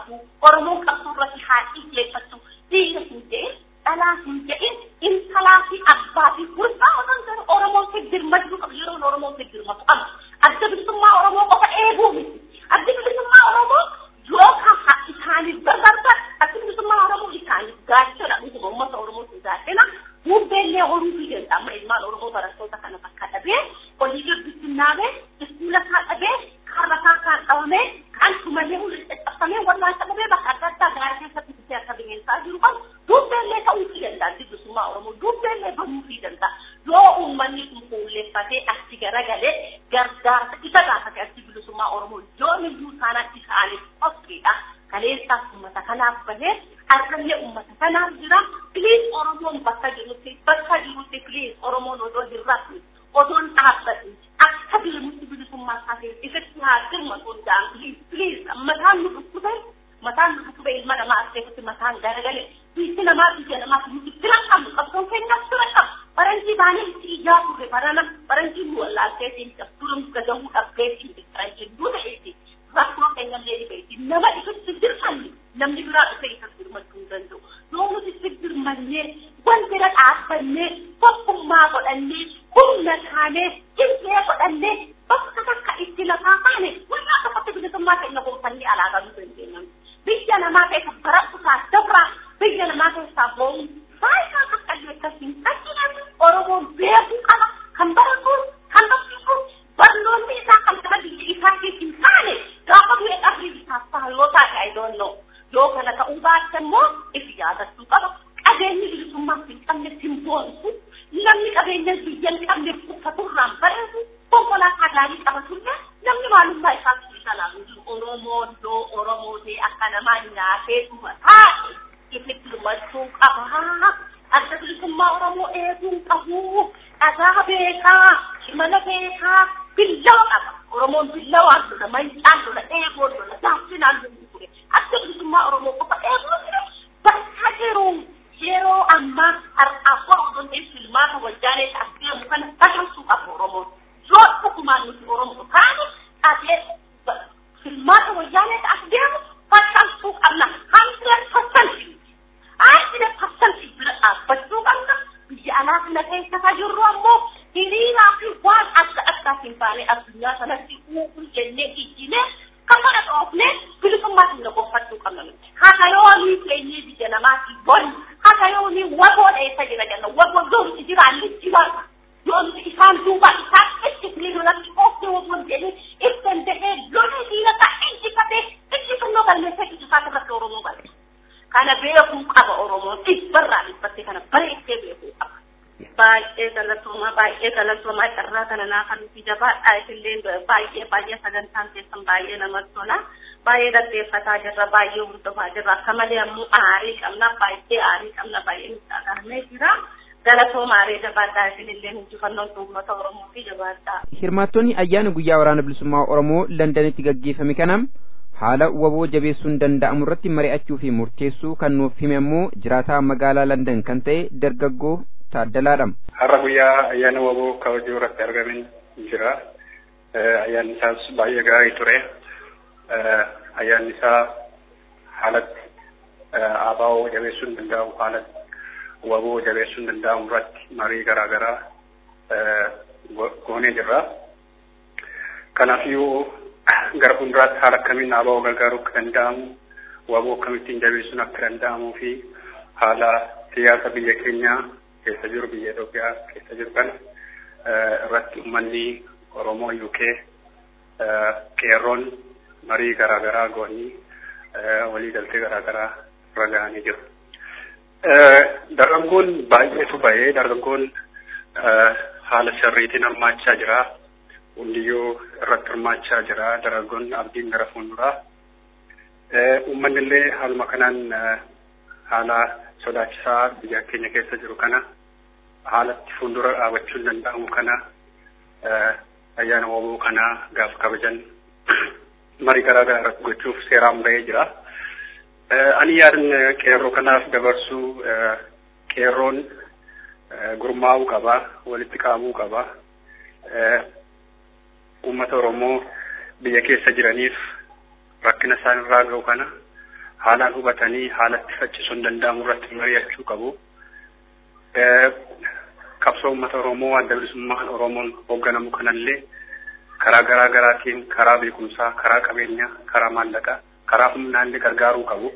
Oromoon qabsoo irratti haa xiyyeeffatu dhiira hin jedhin dhalaa hin jedhin intalaa fi abbaa fi gurbaa osoo hin ta'in Oromoon si dirmachuu qabu yeroon Oromoon si dirmatu qaba. Adda bilisummaa Oromoo qofa eeguu miti. Adda bilisummaa Oromoo yoo kafa isaaniif barbaadan adda bilisummaa Oromoo isaaniif gaachana dhuguma uummata Oromootiin gaachana bubbeenlee horuu fi danda'a amma ilmaan Oromoo barattoota kana bakka dhabee olii gabbisinaabee iskuula isaa dhabee karra isaa kan dhabamee kan tumalee hundi caccabsamee wallaan dhabamee bakka adda addaa gaarii keessatti bitee akka bineensaa jiru kan bubbeenlee ta'uu fi danda'a adda bilisummaa Oromoo bubbeenlee banuu fi danda'a yoo uummanni kun fuulleeffatee achi garagalee gargaarsa isa gaafate adda bilisummaa Oromoo yoo miyyuu isaanitti isaaniif qophiidha. kaleessaaf uummata kanaaf bahee harkallee uummata kanaaf jira piliis oromoon bakka jirutti bakka jirutti piliis oromoon odoo hin rafne odoon dhaabbatne akka dirmutti bilisummaa isaatiif ifatti haa dirmatu hundaan piliis piliis mataan nu dhukkube mataan nu dhukkube ilma namaa askeefatti mataan garagale biyyi namaa biyya namaa nuti fira qabnu qabsoon keenyaaf fira qabu faranjii baanee itti ijaa turre barana faranjii nu wallaalteetiin turum gadamuu dhabdeetiin faranjiin duuta eetii rakkoo keenyallee ni beekti nama ifatti dirmanne namni biraa dhufee isa dirmachuu hin danda'u yoo nuti itti dirmannee wal bira dhaabbannee tokkummaa godhannee humna taanee jilbee godhannee bakka takka itti lafaa kaane walaa tokkotti bilisummaa keenya gonfannee alaagaa nu dandeenya biyya namaa keessa barattusaa dabraa biyya namaa keessaa boo'u faayidaa akka illee akkasiin ajjinan oromoon beekuu qaba kan baratuun kan barsiisuun barnoonni isaa kan nama biyya isaatiif hin taane gaafa du'e qabri isaaf ta'a yoo taate I don't know yoo kana ta'uu baatte immoo ifi yaadachuu qaba qabeenyi bilisummaaf hin qabne hin boonsu namni qabeenya biyya hin qabne uffaturraan bareedu konkolaataa gaarii qabatullee namni maalummaa isaa isa laalu jiru oromoon yoo oromoo ta'e akka namaa nyaatee dhuma taate ifitti dhumachuu qaba adda bilisummaa oromoo eeguu qabu dhagaa beekaa shimala beekaa billawa qaba oromoon billawaan lola mancaan lola eegoon lola gaaffinaan lola ture adda bilisummaa oromoo qofa eeguu ture bakka jiru yeroo ammaa har'aaf oromoon filmaata wajjaalee ta'adeemu kana bakalsuu qabu oromoon yoo dhugumaan nuti oromoo taane taatee filmaata wajjaalee ta'adeemu bakalsuu qabna hundred percent hundred percent bira dhaabbachuu qabna biyya alaa kana keessa jirru ammoo hiriiraa fi waan adda addaatiin baanee addunyaa sanatti uumuu jennee ijjinee kan kana dhoofnee bilisummaa keenya gonfachuu qabna nuti. Haka yoonii keenyee biyya namaatti bonni haka yoonii wagoo dheessa jira jenna wagoo yoomti jiraan ni jiraata. Yoomti isaan duuba isaan itti filii lolatti oofne wagoo jedhee ibsan jedhee lolee diina isaa injifatee injifannoo galmeessee ijifaata irratti Oromoo galte. Kana beekuu qaba Oromoon dhibbarraa dhibbattee kana bareettee beekuu qaba. baay'ee galatooma baay'ee galatooma carraa kana naa kan nuti jabaadha isillee baay'ee baay'ee sagantaan keessan baay'ee namatti tola baay'ee dhaggeeffataa jirra baay'ee hordofaa jirra akka malee ammoo aarii qabna baay'ee aarii qabna baay'ee nutti agarmee jira galatooma aarii jabaadhaa isinillee injifannoon uummata oromoo fi jabaadhaa. Hirmaattonni ayyaana guyyaa waraana bilisummaa Oromoo Londanitti gaggeeffame kanam haala waboo jabeessuun danda'amu irratti mari'achuu fi murteessuu kan nuuf hime ammoo jiraataa magaalaa London kan ta'e dargaggoo taaddalaadham. Har'a guyyaa ayyaana waboo kabajuu irratti argamin jira. Ayyaanni isaas baay'ee gaarii ture. Ayyaanni isaa haalatti abaa'oo jabeessuun danda'amu haalatti waboo jabeessuun danda'amu irratti marii garaa garaa goonee jirra. Kanaafiyyuu gara fuulduraatti haala akkamiin abaa'oo gargaaruu akka danda'amu waboo akkamittiin jabeessuun akka danda'amuu fi haala siyaasa biyya keenyaa keessa jiru biyya Itoophiyaa keessa jiru kana irratti uummanni Oromoo UK qeerroon marii garaa garaa goonii walii galtee garaa garaa irra gahanii jiru. Dargaggoon baay'eetu bahee dargaggoon haala sirriitiin hirmaachaa jira. Hundiyyuu irratti hirmaachaa jira. Dargaggoon abdiin gara fuulduraa. Uummanni illee haaluma kanaan haala sodaachisaa biyya keenya keessa jiru kana haalatti fuuldura dhaabachuun danda'amu kana ayyaana waboo kana gaaf kabajan marii garaa garaa irratti gochuuf seeraan bahee jira. Ani yaadan qeerroo kanaaf dabarsuu qeerroon gurmaa'uu qaba, walitti qabamuu qaba. Uummata Oromoo biyya keessa jiraniif rakkina isaan irraa ga'u kana haalaan hubatanii haalatti faccisuun danda'amu irratti mari'achuu qabu. Qabsoo uummata Oromoo adda bilisummaan Oromoon hoogganamu kanallee karaa garaa garaatiin karaa beekumsaa, karaa qabeenyaa, karaa maallaqaa, karaa humnaallee gargaaruu qabu.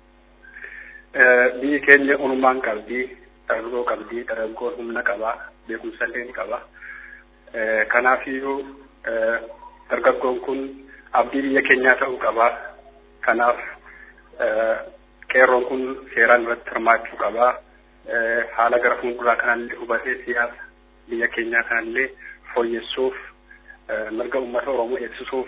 Biyyi keenya onumaan qabdi, dargaggoo qabdi, dargaggoon humna qaba, beekumsallee ni qaba. Kanaafiyyuu dargaggoon kun abdii biyya keenyaa ta'uu qaba. Kanaaf qeerroon kun seeraan irratti hirmaachuu qaba. Haala gara fuulduraa kanallee hubatee siyaasa biyya keenyaa kanallee fooyyessuuf mirga uummata Oromoo eegsisuuf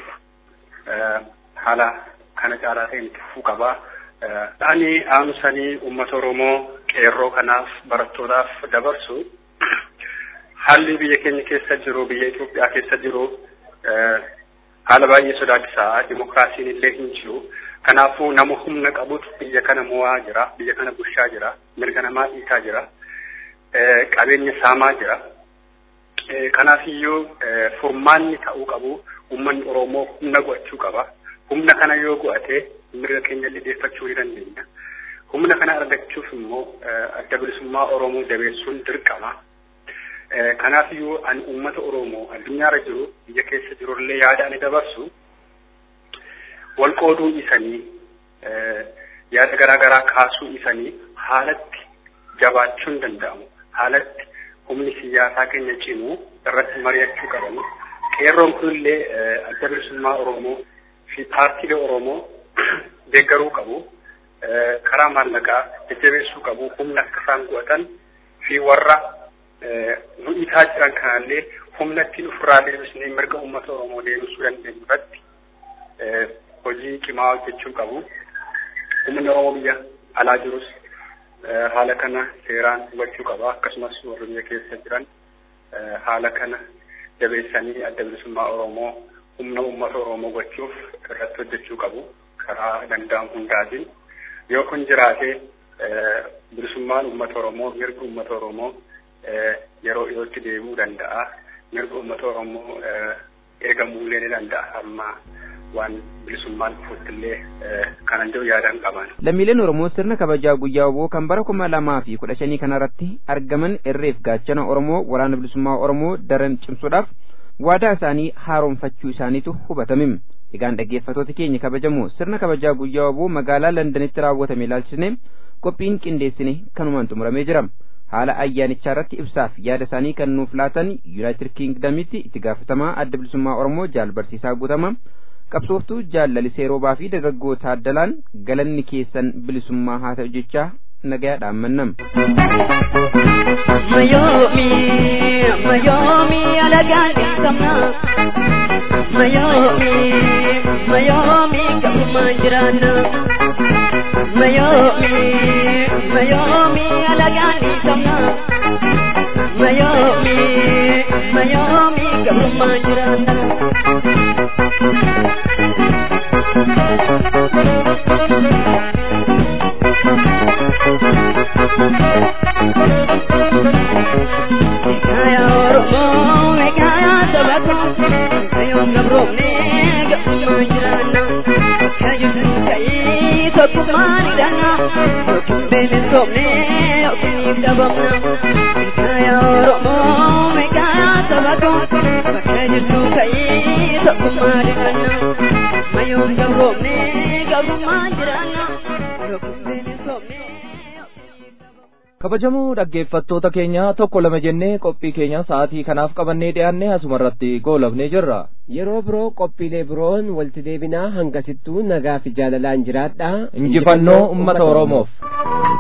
haala kana caalaa ta'een tuffuu qaba. Ani aansanii uummata Oromoo qeerroo kanaaf barattootaaf dabarsu haalli biyya keenya keessa jiru biyya Itoophiyaa keessa jiru haala baay'ee sodaachisaa dimokiraasiin illee hin jiru. Kanaafuu nama humna qabutu biyya kana mo'aa jira, biyya kana bushaa jira, mirga namaa dhiitaa jira, qabeenya saamaa jira. Kanaafiyyuu furmaanni ta'uu qabu uummanni Oromoo humna go'achuu qaba. Humna kana yoo go'ate mirga keenya lideeffachuu ni dandeenya. Humna kana argachuuf immoo adda bilisummaa Oromoo jabeessuun dirqama. Kanaafiyyuu ani uummata Oromoo addunyaarra jiru biyya keessa jirullee yaada ani dabarsu wal qooduu isanii yaada garaa garaa kaasuu isanii haalatti jabaachuun danda'amu. Haalatti humni siyaasaa keenya cimu irratti mari'achuu qabamu. Qeerroon kunillee adda bilisummaa Oromoo fi paartiilee Oromoo deeggaruu qabu. Karaa maallaqaa jajjabeessuu qabu. Humna akka isaan go'atan fi warra nu dhiitaa jiran kanallee humna ittiin ofirraa deebisnee mirga uummata Oromoo deebisuu dandeenyu irratti hojii cimaa hojjechuu qabu. Uummanni Oromoo biyya alaa jirus haala kana seeraan hubachuu qaba. Akkasumas warri biyya keessa jiran haala kana jabeessanii adda bilisummaa Oromoo humna uummata Oromoo gochuuf irratti hojjechuu qabu. Karaa danda'amu hundaatiin. Yoo kun jiraate bilisummaan uummata Oromoo, mirga uummata Oromoo yeroo dhiyootti deebi'uu danda'a. Mirga uummata Oromoo eegamuullee ni danda'a amma waan bilisummaan dhufuttillee kanan jiru yaadaan qaban. Lammiileen Oromoo sirna kabajaa guyyaa oboo kan bara kuma lamaa fi kudha shanii kanarratti argaman irreef gaachana Oromoo waraana bilisummaa Oromoo daran cimsuudhaaf waadaa isaanii haaromfachuu isaaniitu hubatame. Egaan dhaggeeffatoota keenya kabajamoo sirna kabajaa guyyaa oboo magaalaa Londanitti raawwatame ilaalchisne qophiin qindeessine kanumaan xumuramee jira. Haala ayyaanichaa irratti ibsaaf yaada isaanii kan nuuf laatan Yuunaayitid Kiingdamitti itti gaafatamaa adda bilisummaa Oromoo jaal barsiisaa guutama. qabsooftuu jaalalisee roobaa fi dargaggoo taaddalaan galanni keessan bilisummaa haa ta'u jechaa nagayaa dhaammannam. Mayoomi mayoomi alagaan dhiisamna mayoomi mayoomi gabumaan jiraanna mayoomi mayoomi alagaan dhiisamna mayoomi mayoomi gabumaan jiraanna. Kaya Oromoo kaya saba ko kayoon gabroomne gabumaan jiraanna kayyutu kayii tokkummaan hidhanna yookiin beelessoomne yookiin dhabamna kaya Oromoo kaya saba ko bakka jirtu kayii tokkummaan hidhanna mayoon gabroomne gabumaan jiraanna yookiin beelessoomne. kabajamoo dhaggeeffattoota keenya tokko lama jennee qophii keenya sa'aatii kanaaf qabannee dhiyaanne asuma irratti goolabnee jirra. Yeroo biroo qophiilee biroon walitti deebinaa hangasittuu nagaa fi jaalalaan jiraadha. Injifannoo uummata Oromoof.